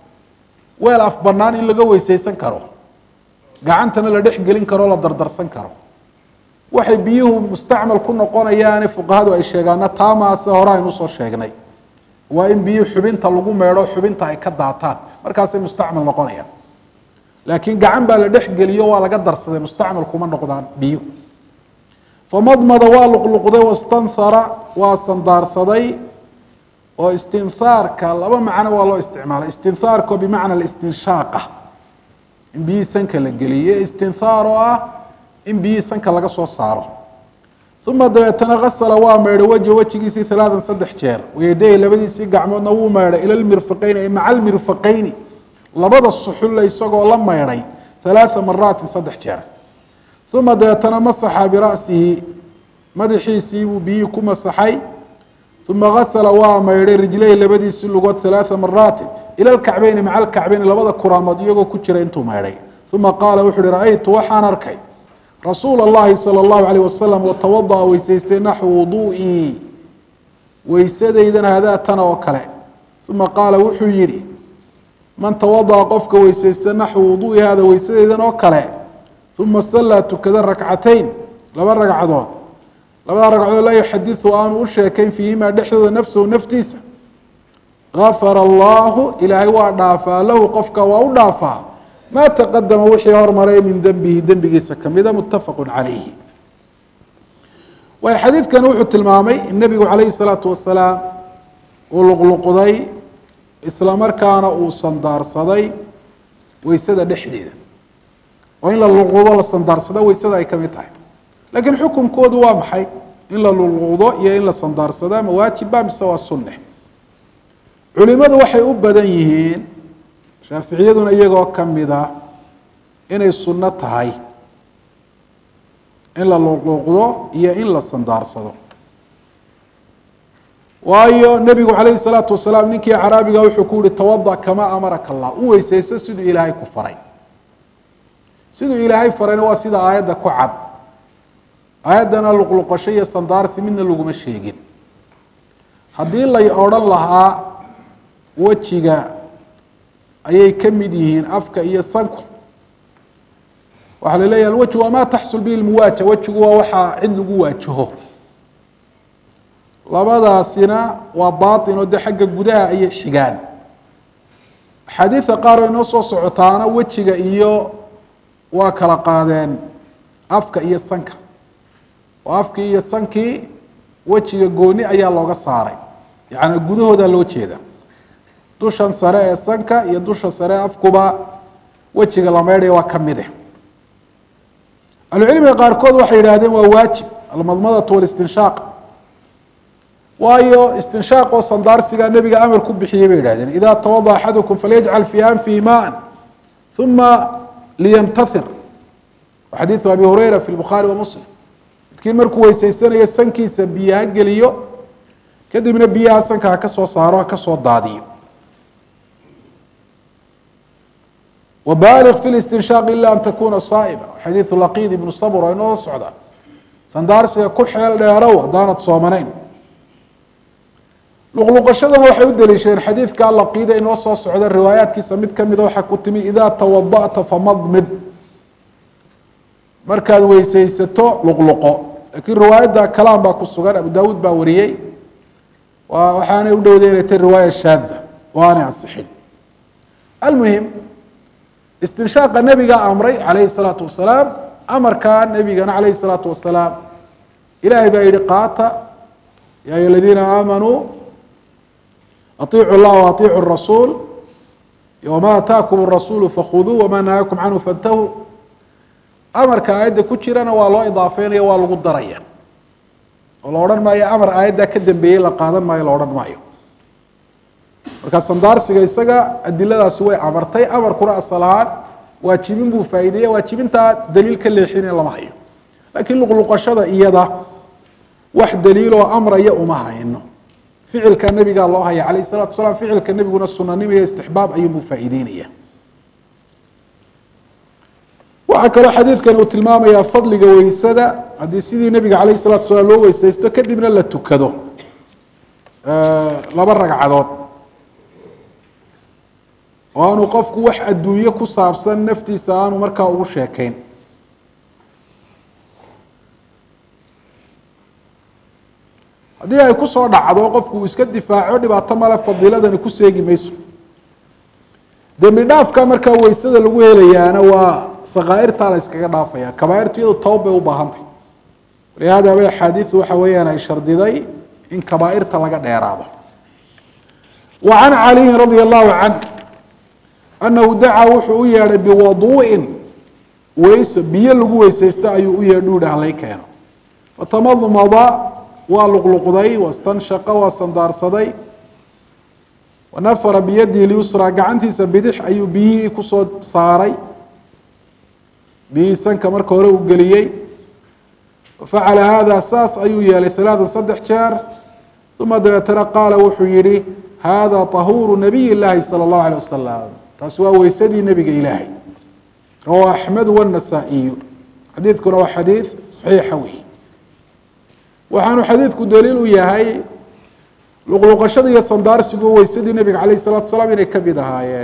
weel af bannaan in laga weysaysan karo gacantana la dhex gelin karo la dardarsan karo waxay biyuhu mustacmal ku noqonayaane fuqahadu ay sheegaana taamaase hore aynu usoo sheegnay waa in biyuhu xubinta lagu meedho xubinta ay ka daataan markaasay mustacmal noqonayaan laakiin gacan baa la dhex geliyo waa laga darsaday mustacmal kuma noqdaan biyuhu famadmada waa luqluqday wastanhara waa sandaarsaday oo istinhaarka laba macno waa loo isticmaalay istinhaarko bimacna istinshaaqah in biyihii sanka la geliyo istinhaar oo ah in biyihii sanka laga soo saaro uma dabeetana gasala waa maydhay wejha wejigiisii halaatan saddex jeer wayadayhi labadiisii gacmoodna wuu maydhay ila lmirfaqeyni ay maca almirfaqeyni labada suxulle isagoo la maydhay halaaa maraatin saddex jeer uma dabeetana masaxa bira'sihi madaxiisii buu biyihii ku masaxay uma gasala waa maydhay rijlayhi labadiisii lugood halaaa maraatin ila lkacbeyni maca alkacbeyni labada kuraamood iyagoo ku jira intuu maydhay uma qaala wuxu uhi ra-aytu waxaan arkay rasuula اllahi salى اllahu alayh wasalam watawada'a weysaystay naxwu wudu'ii weysadeydana hadaa tana oo kale uma qaala wuxuu yihi man tawada'a qofka weysaysta naxwu wudu'i hada weysadeydan oo kale uma sallaa tukada rakcatayn laba ragcadood labada ragcadood laa yuxadiثu aanu u sheekayn fiihimaa dhexdooda nafsahu naftiisa gafara allahu ilaahay waa dhaafaa lahu qofka waa u dhaafaa ma taqadama wixii hormaray min dembihi dembigiisa kamida mutafaqu calayhi waay xadiidkani wuxuu tilmaamay in nebigu calayhi salaatu wasalaam uu luqluqday isla markaana uu sandaarsaday weysada dhexdeeda oo in la luqluqdo la sandaarsado weysada ay kamid tahay laakiin xukunkoodu waa maxay in la luqluqdo iyo in la sandaarsado ama waajibba mise waa sunne culimadu waxay u badan yihiin shaaficiyaduna iyagoo kamida inay sunno tahay in la luqluuqdo iyo in la sandaarsado waayo nebigu calayhi salaatu wasalaam ninkii caraabiga wuxuu ku yihi tawada kamaa amaraka allah u weysayso siduu ilaahay ku faray siduu ilaahay farayna waa sida aayadda ku cad aayaddana luqluqasho iyo sandaarsi midna laguma sheegin haddii lay odhan lahaa wejiga ayay ka mid yihiin afka iyo sanku waxaa la leeyaha alwajhu waa ma taxsul bihi lmuwaaja wejigu waa waxaa cid lagu waajaho labadaasina waa baatin oo dee xagga gudaha ayay xigaan axaadiida qaar oo inoo soo socotaana wejiga iyo waa kala qaadeen afka iyo sanka oo afkii iyo sankii wejiga gooni ayaa looga saaray yacni gudahooda loo jeeda dushan sare ee sanka iyo dusha sare ee afkuba wejiga la meydhaya waa ka mide ahlucilmiga qaarkood waxay yidhahdeen waa waajib almadmadatu walistinshaaq waayo istinshaaq oo sandaarsigaa nebiga amar ku bixiyey bay yihahdeen ida tawada axadukum falyajcal fii anfihi maan uma liyamtathir xadiidu abi hureyra fi lbukhaari wa muslim midkiin markuu weysaysanayo sankiisa biyo ha geliyo kadibna biyaha sanka ha ka soo saaro ha ka soo daadiyo wbaaliq fi listinshaaq ila an takuna saa'ima xadiidu laqid ibnu sabr oo inoo socda sandaarsiga ku xeel dheerow haddaanad soomanayn luqluqashadana waxay u daliishadeen xadiidka laqiida inoo soo socda riwaayaatkiisa mid kamida waxaa ku timi ida tawada'ta famadmid markaad weysaysato luqluqo lakiin riwaayadda kalaam baa ku sugan abu dawuud baa wariyey waxaanay u dhowday inay tay riwaaya shaada oo aanay ansixin almuhim istinshaaqa nebiga amray calayhi salaatu wasalaam amarkaa nebigana calayhi salaatu wasalaam ilaahay baa yihi qaata ya ayuha aladiina aamanuu aiicu llah waaiicu rasuul wama ataakum rasuulu fakuduu wama nahaakum canhu fantahuu amarka aayadda ku jirana waa loo idaafeynaya waa lagu daraya oo la odhan maayo amar aayaddaa ka dambeeyey la qaadan maayo la odhan maayo markaa sandaarsiga isaga adiladaasi way amartay amarkuna asal ahaan waajibin buu faa'iideeya waajibintaa daliil ka leexine lama hayo laakiin luqluqashada iyada wax daliiloo amraya uma hayno ficilka nebigaa loo haya calayh salatu wasalaam ficilka nebiguna sunanimo iyo istixbaab ayuunbuu faa'iideynaya waxaa kaloo xadiidkan uu tilmaamayaa fadliga weysada haddii sidii nebiga calayh salatu wasalaam loo weysaysto kadibna la tukado laba ragcadood oo aanu qofku wax adduunye ku saabsan naftiisa aanu markaa ugu sheekeyn haddii ay kusoo dhacdo qofku uu iska difaaco dhibaato male fadiiladani ku seegi mayso dembi dhaafka markaa weysada lagu helayaana waa sakaairtaa la yskaga dhaafaya kabaairtu iyadu toba bay u baahantay walihaada bay axaadiidu waxa weeyaan ay shardiday in kabaairta laga dheeraado wa can caliyin radia allahu canh anahu dacaa wuxuu u yeedhay biwaduu'in weyso biyo lagu weysaysta ayuu u yeedh uhi halay keeno fatamadmada waa luqluqday wastanshaqa waa sandaarsaday wanafara biyadihi lyusraa gacantiisa bidix ayuu biyihii kusoo saaray biyihii sanka marka hore uu geliyey facala hada saas ayuu yeelay halaatan saddex jeer uma dabeetana qaala wuxuu yihi hada tahuuru nabiy llaahi salى اllahu alيه wasalam taasi waa weysadii nebiga ilaahay rawa axmed wالnasaa-iyu xadiidkuna waa xadiid saxiixa wey waxaanu xadiidku daliil u yahay luqluqashada iyo sandaarsigu weysadii nebiga calayh الsalatu wasalaam inay kamid ahaayeen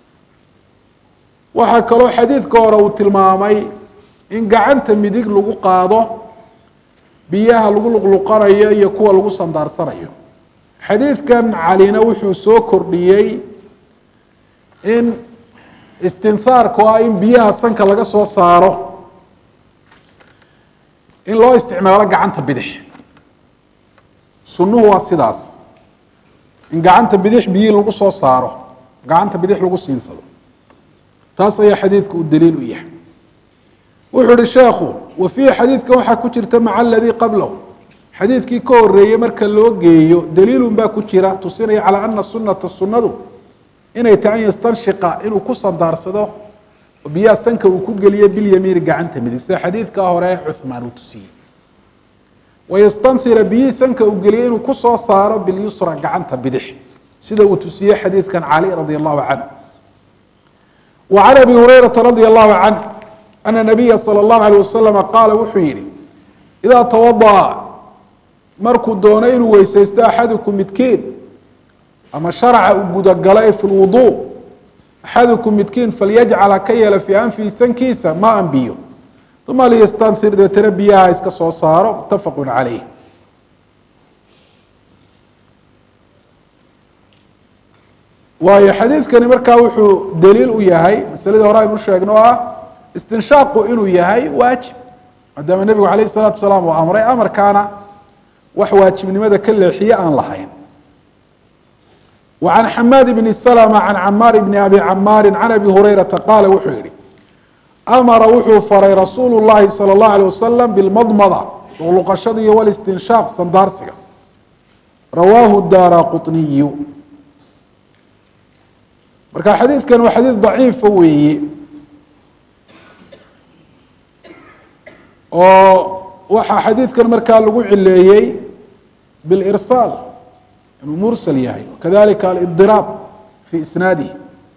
waxaa kaloo xadiidka hore uu tilmaamay in gacanta midig lagu qaado biyaha lagu luqluqanayo iyo kuwa lagu sandaarsanayo xadiidkan calina wuxuu soo kordhiyey in istinhaarku ah in biyaha sanka laga soo saaro in loo isticmaalo gacanta bidix sunnuhu waa sidaas in gacanta bidix biyihii lagu soo saaro gacanta bidix lagu siinsado taas ayaa xadiidku uu daliil u yahay wuxuu ihi sheekhu wa fiihi xadiidkan waxaa ku jirta maca aladii qablahu xadiidkii ka horeeyey marka loo geeyo daliilun baa ku jira tusinaya calaa ana sunata sunnadu inay tahay an yastanshiqa inuu ku sandaarsado oo biyaha sanka uu ku geliyo bilyamiini gacanta midig sida xadiidkaa hore cuhmaan uu tusiyey wayastanhira biyihii sanka uu geliyo inuu kusoo saaro bilyusra gacanta bidix sida uu tusiyey xadiidkan cali radi allahu canh wa can abi hurayrata radi allahu canh ana nabiya salى اllahu alيh wasalama qaala wuxuu yihi idaa tawadaأa markuu doono inuu weysaysto axadukum midkiin ama sharaca uu gudagalo ee fi lwudu axadukum midkiin falyajcal ha ka yeela fii anfihi sankiisa ma an biyo uma liyastanhir deetana biyaha iska soo saaro mutafaqu calayh waayo xadiidkani markaa wuxuu daliil u yahay masaladii hore aynu sheegno o ah istinshaaqu inuu yahay waajib maadaama nebigu calayh الsalatu wasalaam uu amray amarkaana wax waajibnimada ka leexiye aan lahayn wa can xamaad bni slma can camaar bni abi camaari can abi hurayrata qaala wuxuu yihi amara wuxuu faray rasuulu llahi salى اllahu alيه wasalam bilmadmada luqluqashada iyo walistinshaaq sandaarsiga rawaahu daara quطniyu marka xadiidkan waa xadiid daciifa weeye oo waxaa xadiidkan markaa lagu cileeyey bilirsaal inuu mursal yahay kadalika alidiraab fi isnaadihi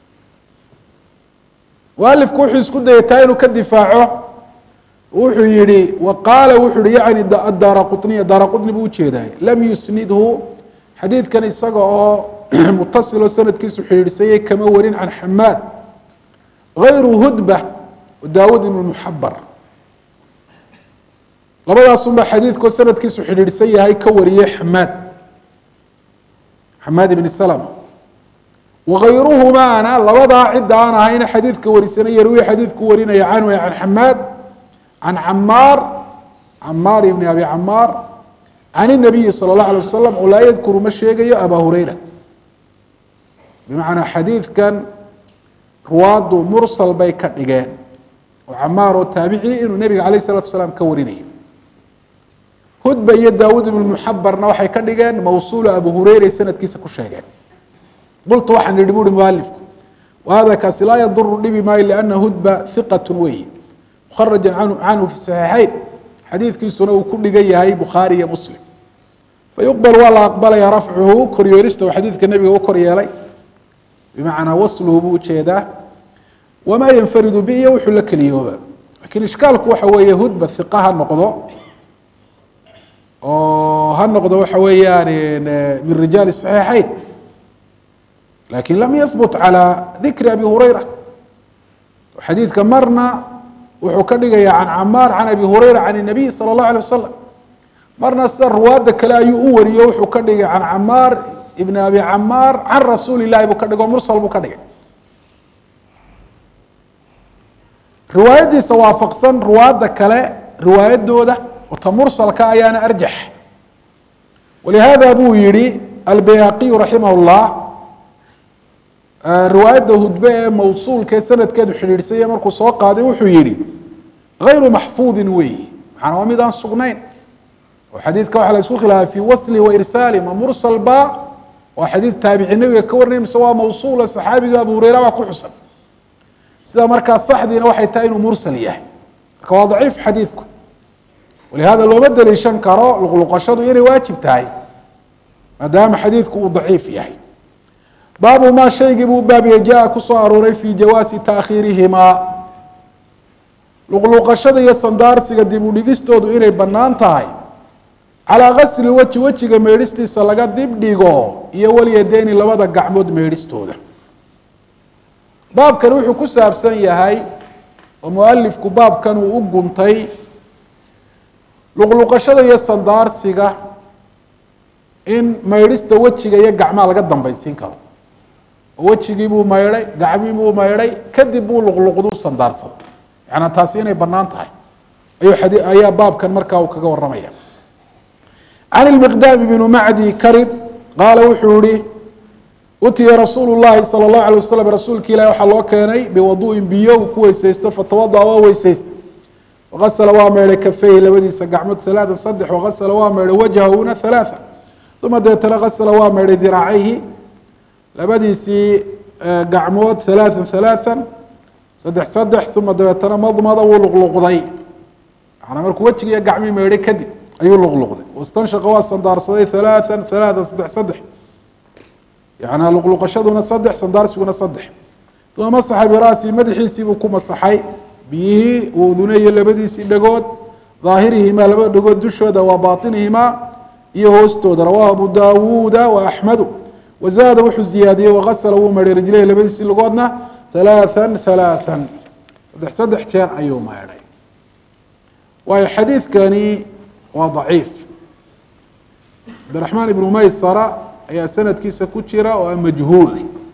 mualifku wuxuu isku dayay taa inuu ka difaaco wuxuu yihi wa qaala wuxuu yihi yani daara quطniya daara quطni buu ujeeday lam yusnidhu xadiidkan isaga oo mutasiloo sanadkiisu xidhiidhsayay kama warin can xamaad غayru hudba daawud ibn muxabar labadaasun baa xadiidkoo sanadkiisu xidhiidhsan yahay ka wariyey xamaad xamaad ibni salma wagayruhumaana labadaa cidda aan ahayna xadiidka warisana yarwi xadiidku warinaya canhu can xamaad can camaar camaar ibni abi camaar can الnabiyi salى اllah alay wasalam oo laa yadkuru ma sheegayo aba hurayra bimacnaa xadiidkan ruwaaddu mursal bay ka dhigeen oo camaar oo taabici inuu nebiga alayh الsalatu wasalaam ka warinayo hudba iyo daawud ibn muxabarna waxay ka dhigeen mawsuula abu hureyra sanadkiisa ku sheegeen qultu waxaan idhi buuhi mualifku wahada kaasi laa yaduru dhibi maayo liana hudba hiqat weyi mukharaja canhu fi saxiixayn xadiidkiisuna uu ku dhigan yahay bukhaari iyo muslim fayuqbal waa la aqbalaya rafcuhu koryeelista uu xadiidka nebiga u kor yeelay bimacnaa wasluhu buu ujeedaa wamaa yanfaridu bi iyo wuxuu la keliyooba lakiin ishkaalku waxa weeye hudba hiqa ha noqdo oo ha noqdo waxa weeyaan min rijaali saxiixayn lakin lam yahbut calى dikri abi hurayra xadiidka marna wuxuu ka dhigaya can camaar can abi hurayra can الnabiy salى الlaه alيه wasalam marna sida ruwaadda kale ayuu u wariyo wuxuu ka dhigay can camaar ibn abi camaar can rasuuli lahi buu ka dhigo mursal buu ka dhigay riwaayadiisa waafaqsan ruwaadda kale riwaayadooda ota mursalka ayaana arjax walihada buu yihi albayhaqiyu raximah اllah riwaayadda hudbe ee mawsuulka ee sanadkeedu xidhiidhsanya markuu soo qaaday wuxuu yihi غayru maxfuudin weyi maxaana waa mid aan sugnayn oo xadiidka waxa la isku khilaafay fi wasli wa irsaali ma mursal ba waa xadiid taabici nebiga ka warinay mise waa mawsuula saxaabiga abu hureyra baa ku xusan sida markaa saxdiina waxay tahay inuu mursal yahay marka waa daciif xadiidku walihada looma daliishan karo luqluqashadu inay waajib tahay maadaama xadiidku uu daciif yahay baabu maa shaygii buu baabiye jaa kusoo arooray fi jawaasi taakhiirihimaa luqluqashada iyo sandaarsiga dib u dhigistoodu inay bannaan tahay calaa gasli weji wejiga meedhistiisa laga dib dhigo iyo walyadeyni labada gacmood meedhistooda baabkani wuxuu ku saabsan yahay oo mualifku baabkan uu u guntay luqluqashada iyo sandaarsiga in maydhista wejiga iyo gacmaha laga dambaysiin karo oo wejigii buu maydhay gacmii buu maydhay kadib buu luqluqdu sandaarsaday yaana taasi inay bannaan tahay ayuu adi ayaa baabkan markaa uu kaga warramaya can ilmiqdaam bnu macdi karib qaala wuxuu yihi utiya rasuulu llahi sala allahu alay wasalam rasuulka ilahi waxaa loo keenay biwadu'in biyo uu ku weysaysto fatawada'a waa weysaysta waqasala waa meydhay kafeyhi labadiisa gacmood halaatan saddex waqasala waa meydhay wajhahuna halaatha uma deetana qasala waa meydhay diraacayhi labadiisii gacmood halaatan halaatan saddex saddex uma dabeetana madmada wuu luqluqday manaa markuu wejiga iyo gacmii meydhay kadib ayuu luqluqday wastanshaqa waa sandaarsaday halaatan halaatan saddex saddex yanaa luqluqashaduna saddex sandaarsiguna saddex uma masaxa bira'si madaxiisiibuu ku masaxay biyihii uu uduneeye labadiisii dhagood daahirihimaa labada dhagood dushooda waa baatinihimaa iyo hoostooda rawaahu abu daawuuda wa axmedu wazaada wuxuu ziyaadiyey waqasala wuu meydhay rijlayhi labadiisii lugoodna halaathan halaathan saddex saddex jeer ayuu meydhay waayo xadiidkani waa daciif cabdiraxmaan ibnu maysara ayaa sanadkiisa ku jira oo a majhuul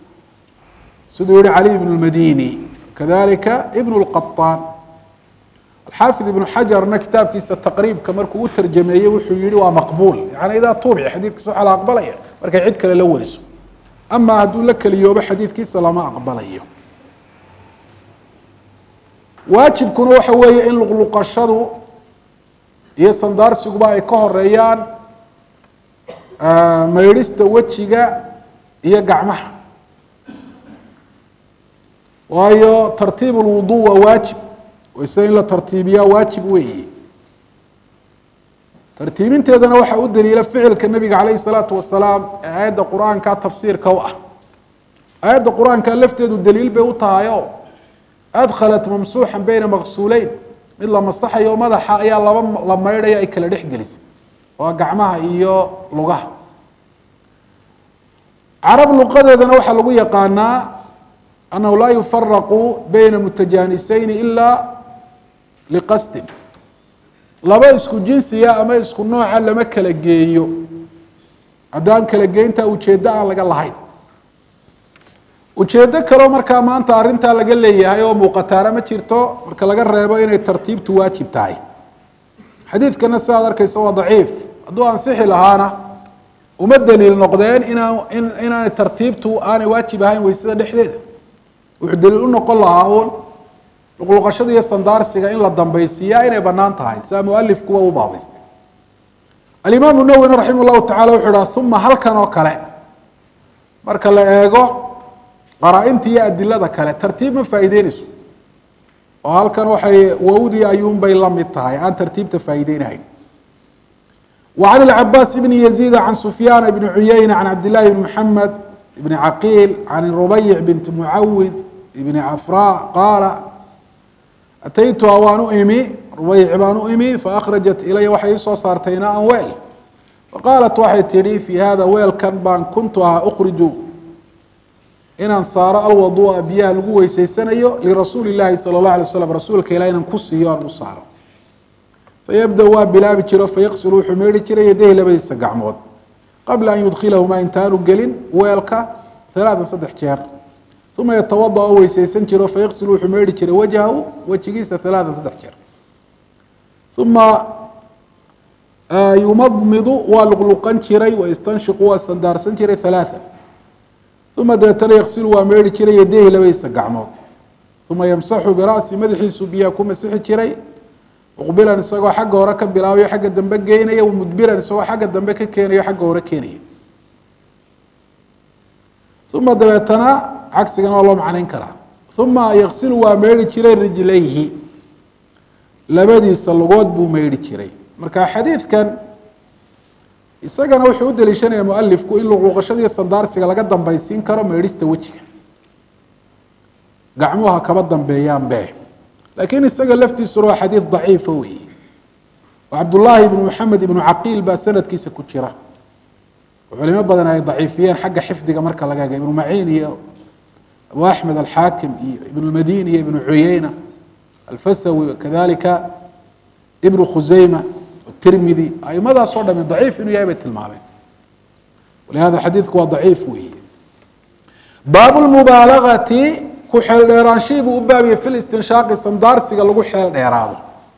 siduu yihi cali ibn lmadini kadalika ibn lqaطaan alxaafid ibnu xajarna kitaabkiisa taqriibka markuu u tarjameeyey wuxuu yihi waa maqbuul yani idaa tuubic xadiidkiisa waxaa la aqbalaya markay cid kale la wariso ama hadduu la keliyoobo xadiidkiisa lama aqbalayo waajibkuna waxa weeye in luqluqashadu iyo sandaarsigaba ay ka horeeyaan maydhista wejiga iyo gacmaha waayo tartiib lwudu waa waajib wayse in la tartiibiyaa waajib weeye tartiibinteedana waxaa u daliila ficilka nabiga calayh الsalaatu wasalaam ee aayadda qur-aanka tafsiirka u ah aayadda qur-aanka lafteedu daliil bay u tahay o adkhalat mamsuuxan beyna maqsuuleyn mid la masaxayo madaxa ayaa laba la maydhaya ay kala dhex gelisay waa gacmaha iyo lugaha carab luqadeedana waxaa lagu yaqaanaa annahu laa yufaraqu beyna mutajanisayni ila liqasdin laba isku jinsiya ama isku nooca lama kala geeyo haddaan kala geynta ujeeddo aan laga lahayn ujeeddo kaleo markaa maanta arrintaa laga leeyahay oo muuqataana ma jirto marka laga reebo inay tartiibtu waajib tahay xadiidkana sidaad arkaysa waa daciif hadduu ansixi lahaana uma daliil noqdeen inaan in inaanay tartiibtu aanay waajib ahayn weysada dhexdeeda wuxuu daliil u noqon lahaa uun luqluqashada iyo sandaarsiga in la dambaysiiyaa inay bannaan tahay sidaa mualifkuwa u baabaystay alimaamu nawwina raximah llahu tacala wuxuu dhaha uma halkan oo kale marka la eego qaraa-inta iyo adilada kale tartiib ma faa'iideynayso oo halkan waxay wawdii ayuunbay la mid tahay aan tartiibta faa'iideynahayn وعن العباس بن يزيد عن سفيان بن عيينة عن عبد الله بن محمد بن عقيل عن الربيع بنت معوذ بن عفراء قال أتيتها وأن إمي ربيع بان إمي فأخرجت إلي وحي soo saartay inاء weel فقالت waxay tihi في hذا weelkan baan kuntuha أkhrج inaan saaro alwaduu'a biyaha lagu weyseysanayo lirasuuli llaahi sala allah alay slam rasuulka ilah inaan ku siiyo aan u saaro fayabda waa bilaabi jiro fayaqsilu wuxuu meedhi jiray yadayhi labadiisa gacmood qabla an yudkhilahumaa intaanu gelin weelka halaatan saddex jeer uma yatawada oo weyseysan jiro fayaqsilu wuxuu meedhi jiray wajhahu wejigiisa halaatan saddex jeer uma yumadmidu waa luqluqan jiray waistanshiqu waa sandaarsan jiray halaatan uma dabeetana yaqsilu waa meedhi jiray yadayhi labadiisa gacmood uma yamsaxu bira'si madaxiisu biyaha ku masixi jiray muqbilan isagoo xagga hore ka bilaabayo xagga dambe geynaya mudbiran isagoo xagga dambe ka keenayo xagga hore keenaya uma dabeetana cagsigana waa loo macnayn karaa uma yaqsilu waa meedhi jiray rijlayhi labadiisa lugood buu meedhi jiray marka xadiidkan isagana wuxuu u daliishanaya mualifku in luqluqashadiiyo sandaarsiga laga dambaysiin karo meedhista wejiga gacmuha kaba dambeeyaan be lakiin isaga laftiisuna waa xadiid daciifa weeye oo cabdullaahi ibnu maxamed ibnu caqiil baa sanadkiisa ku jira oo culimo badan ay daciifiyeen xagga xifdiga marka laga ega ibnu maciin iyo abu axmed alxaakim iyo ibnu lmadini iyo ibnu cuyeyna alfasawi kadalika ibnu khuseyma tirmidi aimadaas oo dhami daciif inuu yahay bay tilmaameen walihada xadiidku waa daciif weeye baabu lmubaalagati ku xeel dheeraanshihii buu u baabiyey fi listinshaaqi sandaarsiga lagu xeel dheeraado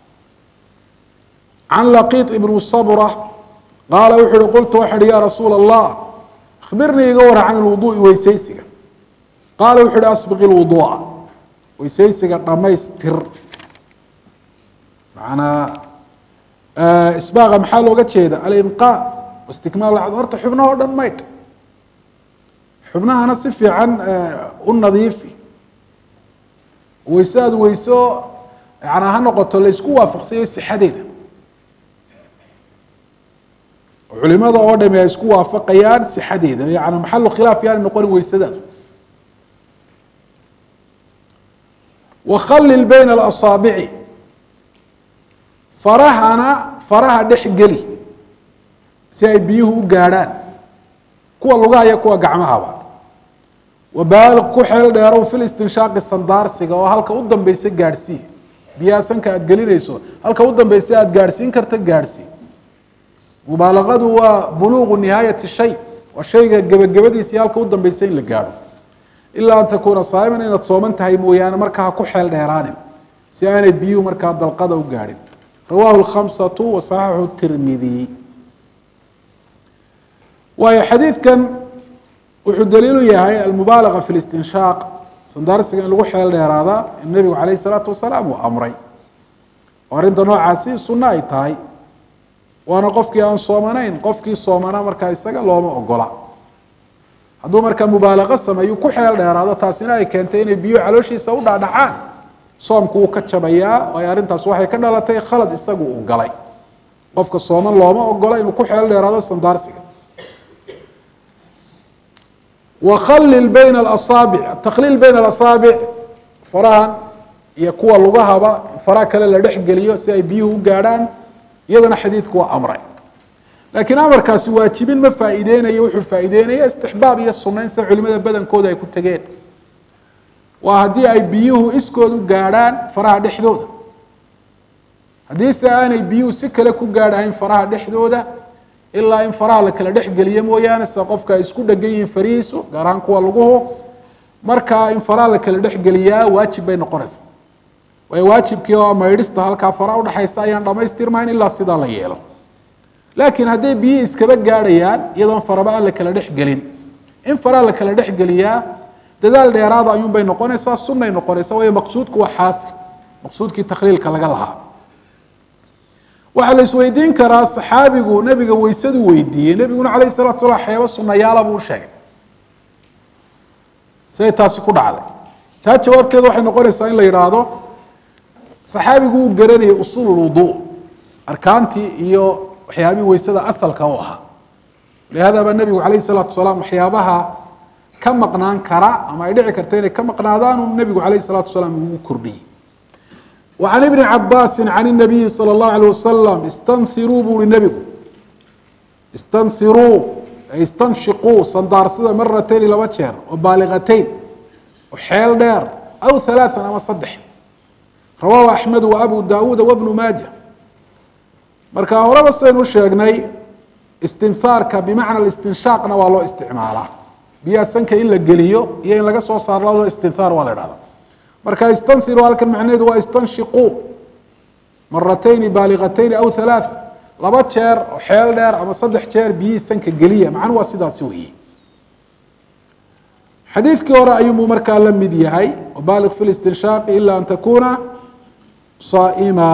can laqiit ibnu sabra qaala wuxu uhi qultu waxaa uhi ya rasuula allah akhbirnii iga wara can ilwuduui weyseysiga qaala wuxu uhi asbiqi lwuduu'a weyseysiga dhammaystir macnaa isbaaqa maxaa looga jeeda alinqaa istikmaal lacd horta xubnaha o dhan maydh xubnahana si fiican u nadiifi weyse aada weyso yanaa ha noqoto laysku waafaqsanyay sixadeeda culimada oo dhami ay isku waafaqayaan sixadeeda yani maxalu khilaaf yaani noqonin weysadaadu wakhalil bayna alasaabici farahana faraha dhex geli si ay biyuhu u gaadhaan kuwa lugaha iyo kuwa gacmahaba wabaaliq ku xeel dheerow fil istinshaaqi sandaarsiga oo halka u dambeysa gaadhsii biyaha sanka aada gelinayso halka u dambeysa aada gaadhsiin karta gaadhsii mubaalaqadu waa buluuqu nihaayati shay waa shayga gebagabadiisa iyo halka u dambeysa in la gaadho ilaa an takuuna saa'iman inaad sooman tahay mooyaane markaa ha ku xeel dheeraanin si aanay biyuhu markaa dalqada u gaadhin rawahu lkhamsatu wa saxaxu tirmidi waayo xadiidkan wuxuu daliilu yahay almubaalaga fi listinshaaq sandaarsiga in lagu xeel dheeraada in nebigu calayh isalaatu wasalaam uu amray oo arrinta noocaasi sunno ay tahay waana qofkii aan soomanayn qofkii soomana markaa isaga looma ogola hadduu markaa mubaalaqo sameeyu ku xeel dheeraado taasina ay keentay inay biyuhu calooshiisa u dhaadhacaan soomku wuu ka jabayaa waayo arrintaas waxay ka dhalatay khalad isagu uu galay qofka sooman looma ogola inuu ku xeel dheeraado sandaarsiga wakhalil bayna alasaabic takhliil bayna alasaabic farahan iyo kuwa lugahaba faraha kale la dhex geliyo si ay biyuhu u gaadhaan iyadana xadiidku waa amray laakiin amarkaasi waajibin ma faa'iideynayo wuxuu faa'iideynaya istixbaab iyo sunayn sida culimada badankooda ay ku tegeen waa haddii ay biyuhu iskood u gaadhaan faraha dhexdooda haddii se aanay biyuhu si kale ku gaadhahayn faraha dhexdooda ilaa in faraha la kala dhex geliyo mooyaane sida qofka ay isku dhegan yihiin farihiisu gaar ahaan kuwa luguhu markaa in faraha la kala dhex geliyaa waajib bay noqonaysaa waayo waajibkii oo maydhista halkaa faraha udhexaysa ayaan dhamaystirmayn ilaa sidaa la yeelo laakiin hadday biyihii iskaba gaadhayaan iyadoon faraba aan la kala dhex gelin in faraha la kala dhex geliyaa dadaal dheeraada ayuunbay noqonaysaa sunnay noqonaysaa waayo maqsuudku waa xaasil maqsuudkii takhliilka laga lahaa waxaa la isweydiin karaa saxaabigu nebiga weysadu weydiiyey nebiguna calayh salatu salam waxyaaba sunayaala buu u sheegay siday taasi ku dhacday taa jawaabteeda waxay noqonaysaa in la yidhaahdo saxaabigu uu garanayay usuul lwudu arkaantii iyo waxyaabihii weysada asalka u ahaa lihada baa nebigu calayh salaatu wasalaam waxyaabaha ka maqnaan kara ama ay dhici karta inay ka maqnaadaan uu nebigu calayh salaatu wasalaam ugu kordhiyey wa can ibni cabaasin can inabiyi sala allahu alayh wasalam istanhiruu buu uhi nebigu istanhiruu ay istanshiquu sandaarsada maratayni laba jeer oo baaliqatayn oo xeel dheer aw halaathan ama saddex rawaahu axmed wa abu daawuuda wabnu maaja marka horeba saynu sheegnay istinhaarka bimacna istinshaaqna waa loo isticmaalaa biyaha sanka in la geliyo iyo in laga soo saaro labadoo istinhaar waa la idhahda marka istanhiru halkan macnaheedu waa istanshiquu maratayni baaliqatayni aw halaatha laba jeer oo xeel dheer ama saddex jeer biyihii sanka geliya macnuhu waa sidaasi weeye xadiidkii hore ayuunbuu markaa la mid yahay baaliq fi listinshaaqi ila an takuna saa'ima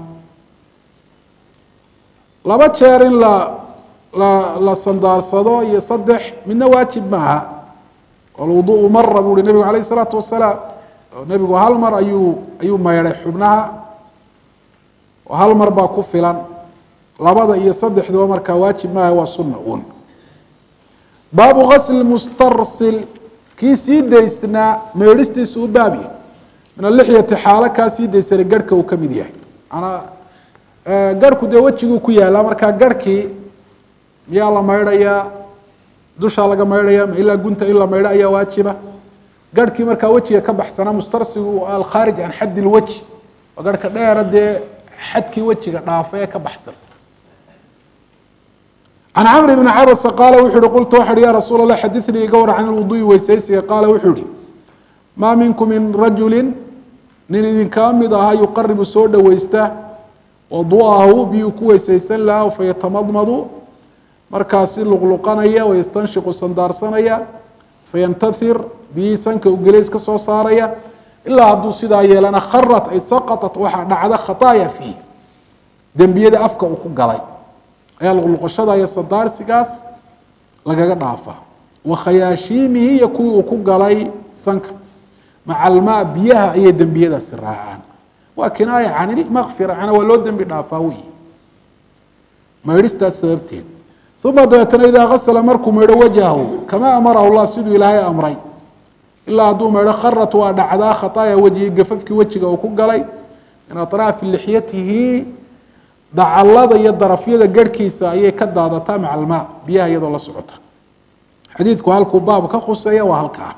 laba jeer in la la la sandaarsado iyo saddex midna waajib maaha alwuduءu mara buu uhi nebigu alayh الsalaatu wasalaam nebigu hal mar ayuu ayuu maydhay xubnaha oo hal mar baa ku filan labada iyo saddexduba markaa waajib maaha waa sunna un baabu gasli mustarsil kii sii daysnaa meedhistiisu u baabi min alixyati xaalo kaa sii daysana garhka uu ka mid yahay manaa garhku dee wejiguu ku yaalaa markaa garhkii miyaa la maydhayaa dushaa laga maydhaya ma ilaa gunta in la maydho ayaa waajiba garhkii markaa wejiga ka baxsanaa mustarsigu alkhaarij can xaddi lwajhi oo garhka dheera dee xadkii wejiga dhaafa ee ka baxsan can camr bni cabasa qaala wuxu uhi qultu waxu uhi ya rasuul allah xadinii iga war can lwuduui weysaysiga qaala wuxuu ihi maa minkum min rajulin nin idinkaa mid ahaa yuqaribu soo dhoweysta wadu'ahu biyuu ku weysaysan lahaa fayatamadmadu markaasi luqluqanaya wayastanshiqu sandaarsanaya fayantathir biyihii sanka ugeleys ka soo saaraya ilaa hadduu sidaa yeelana kharat ay saqatat waxaa dhacda khataaya fiih dembiyada afka uu ku galay ayaa luqluqashada iyo sandaarsigaas lagaga dhaafaa wa khayaashiimihi iyo kuwii uu ku galay sanka maca almaa biyaha ayay dembiyadaasi raacaan waa kinaaya can ilmakfira macnaa waa loo dembi dhaafaa wey maydhistaas sababteed uma dabeetana idaa gasla markuu maydho wajhahu kama amarahu llah siduu ilaahay amray ilaa hadduu maydho kharat waa dhacdaa khataaya wejhi gafafkii wejiga uu ku galay min atraafi lixyatihi dacalada iyo darafyada garhkiisa ayay ka daadataa maca almaa biyaha iyadoo la socota xadiidku halkuu baab ka khuseeya waa halkaa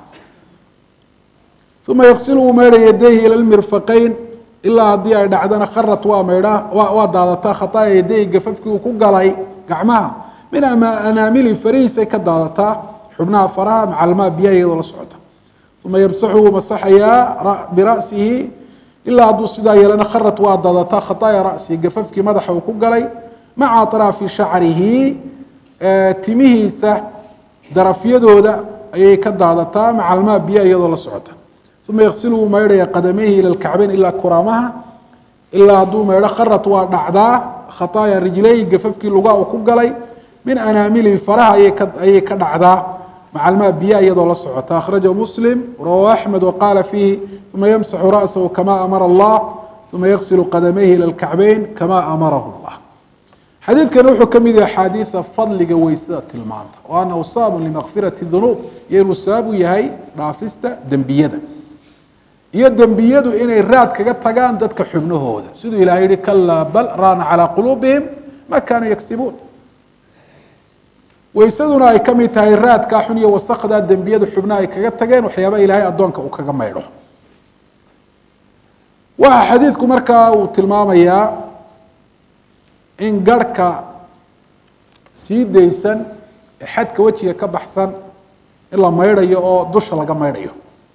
uma yaqsilu uu maydha yadayhi ila lmirfaqayn ilaa haddii ay dhacdana kharat waa maydha waa daadataa khataaya yadayhi gafafkii uu ku galay gacmaha min anaamili farihiisay ka daadataa xubnaha faraha maca almaa biyaha iyadoo la socota uma yamsaxu wuu masaxayaa bira'sihi ilaa hadduu sidaa yeelana kharat waa daadataa khataaya ra'sihi gafafkii madaxa uu ku galay maca atraafi shacrihi timihiisa darafyadooda ayay ka daadataa maca almaa biyaha iyadoo la socota uma yaqsilu wuu maydhaya qadamayhi ila lkacbayn ilaa kuraamaha ilaa hadduu maydho kharat waa dhacdaa khataaya rijlayhi gafafkii lugaa uu ku galay min anaamilihi faraha ayay ka dhacdaa maca almaa biyaha iyadoo la socota akhrajahu muslim rawahu axmed waqaala fiihi uma yamsaxu ra'sahu kama amara allah uma yaqsilu qadamayhi ila lkacbayn kama amarahu llah xadiidkani wuxuu ka mid yahay axaadiida fadliga weysada tilmaanta oo anahu sababun limakfirati dunuub iyo inuu sabab u yahay dhaafista dembiyada iyo dembiyadu inay raad kaga tagaan dadka xubnahooda siduu ilahay yihi kalaa bal raana calaa quluubihim ma kaanuu yagsibuun weysaduna ay ka mid tahay raadkaa xun iyo wasakdaa dembiyada xubnaha ay kaga tageen waxyaaba ilaahay addoonka uu kaga maydho waxa xadiidku markaa uu tilmaamayaa in garhka sii daysan ee xadka wejiga ka baxsan in la maydhayo oo dusha laga maydhayo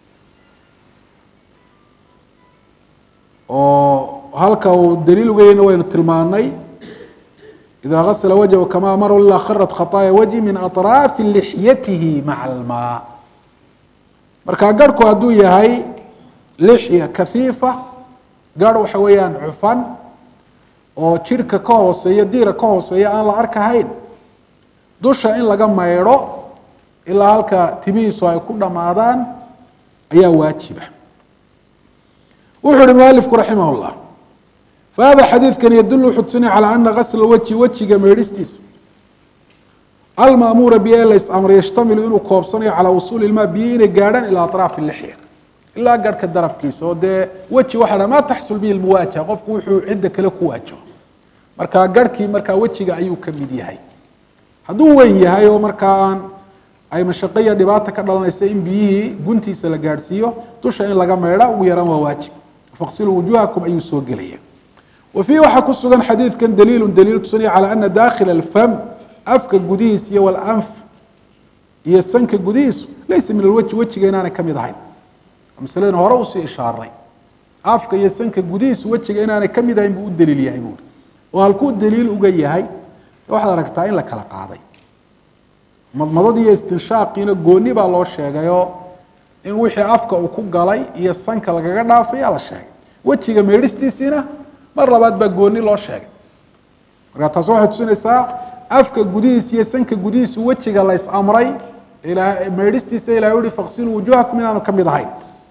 oo halka uu daliil ugeyna waynu tilmaanay ida gasla wajhu kama amaru ilaa kharat khataaya wajhi min aطraafi lixyatihi maca almaa marka garhku hadduu yahay lixya kahiifa garh waxa weeyaan cufan oo jirhka ka hooseeya diira ka hooseeya aan la arkahayn dusha in laga maydho ilaa halka timihiisu ay ku dhammaadaan ayaa waajiba wuxuu uhi mualifku raximah llah fahada xadiidkan yadul wuxuu tusinaya calaa ana gasla wejhi wejiga meedhistiisa almaamuura biyo ee lays amray yashtamilu inuu koobsanayo calaa wusuuli ilmaa biyo inay gaadhaan ilaa atraafi lixya ilaa garhka darafkiisa oo dee weji waxa dha maa taxsul bihi lmuwaajaha qofku wuxuu cidda kale ku waajaho markaa garhkii markaa wejiga ayuu ka mid yahay hadduu weyn yahay oo markaa aan ay mashaqo iyo dhibaata ka dhalanaysa in biyihii guntiisa la gaadhsiiyo dusha in laga meydha ugu yaraan waa waajib faqsiluu wujuhakum ayuu soo gelaya wa fiihi waxaa ku sugan xadiidkan daliilu daliil tusinaya calaa ana daakhila alfam afka gudihiis iyo walanf iyo sanka gudihiisu laysa min alwejhi wejiga inaanay ka mid ahayn masaladana hore usii ishaaray afka iyo sanka gudihiisu wejiga inaanay ka mid ahayn buu u daliil yahay buuri oo halkuu daliil uga yahay waxaad aragtaa in la kala qaaday madmadadii iyo istinshaaqiina gooni baa loo sheegayoo in wixii afka uu ku galay iyo sanka lagaga dhaafayaa la sheegay wejiga meedhistiisiina mar labaad baa gooni loo sheegay markaa taas waxay tusinaysaa afka gudihiis iyo sanka gudihiisu wejiga la is amray meedhistiisa ilahay uhi faqsiluu wujuhakum inaanu ka mid ahayn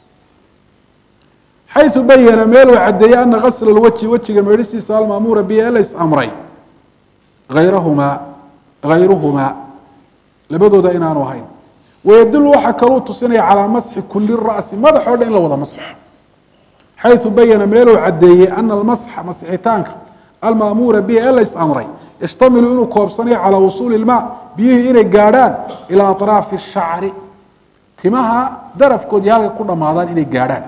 xayu bayana meel uu cadeeyey ana gasla lwajhi wejiga meedhistiisa almaamuura bihi ee la is amray ayrahumaa hayruhumaa labadooda inaanu ahayn wayadulu waxaa kaluu tusinaya calaa masxi kuli ra'si madax o dhan in la wada masxo xayu bayana meeluu cadeeyey ana almasxa masixitaanka almaamuura bihi ee la is amray yashtamilu inuu koobsanayo calaa wusuuli ilmaa biyihii inay gaadhaan ilaa atraafi shacri timaha darafkoodii halka ku dhammaadaan inay gaadhaan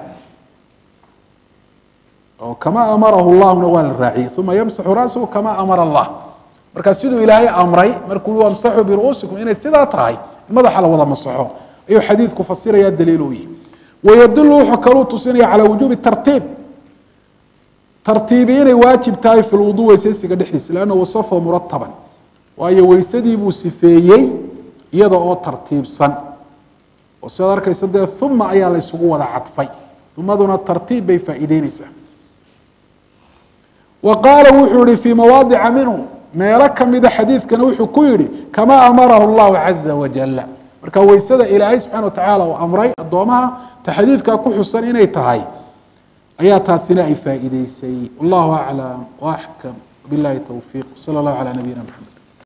oo kama amarahu llahuna waa la raaciyey uma yamsaxu ra'sahu kama amara allah markaa siduu ilaahay amray markuu wamsaxuu biru'uusikum inay sidaa tahay in madaxa la wada masaxo ayuu xadiidku fasiraya daliil u yihi wayadulu wuxuu kaluu tusinaya calaa wujuubi tartiib tartiibi inay waajib tahay fi lwuduu weysaysiga dhexdiisa lanna wasafahu murataban waayo weysadii buu sifeeyey iyada oo tartiibsan oo sidaad arkaysa dee uma ayaa la ysugu wada cadfay umaduna tartiib bay faa'iideyneysaa wa qaala wuxuu yihi fii mawaadica minhu meelo kamida xadiidkana wuxuu ku yihi kamaa amarahu llahu caza wajala marka weysada ilaahay subxana wa tacaala uu amray addoomaha ta xadiidkaa ku xusan inay tahay ayaa taasina ay faa'iideysay wallahu aclam waaxkam billahi towfiiq sala allahu calaa nabiyina maxamed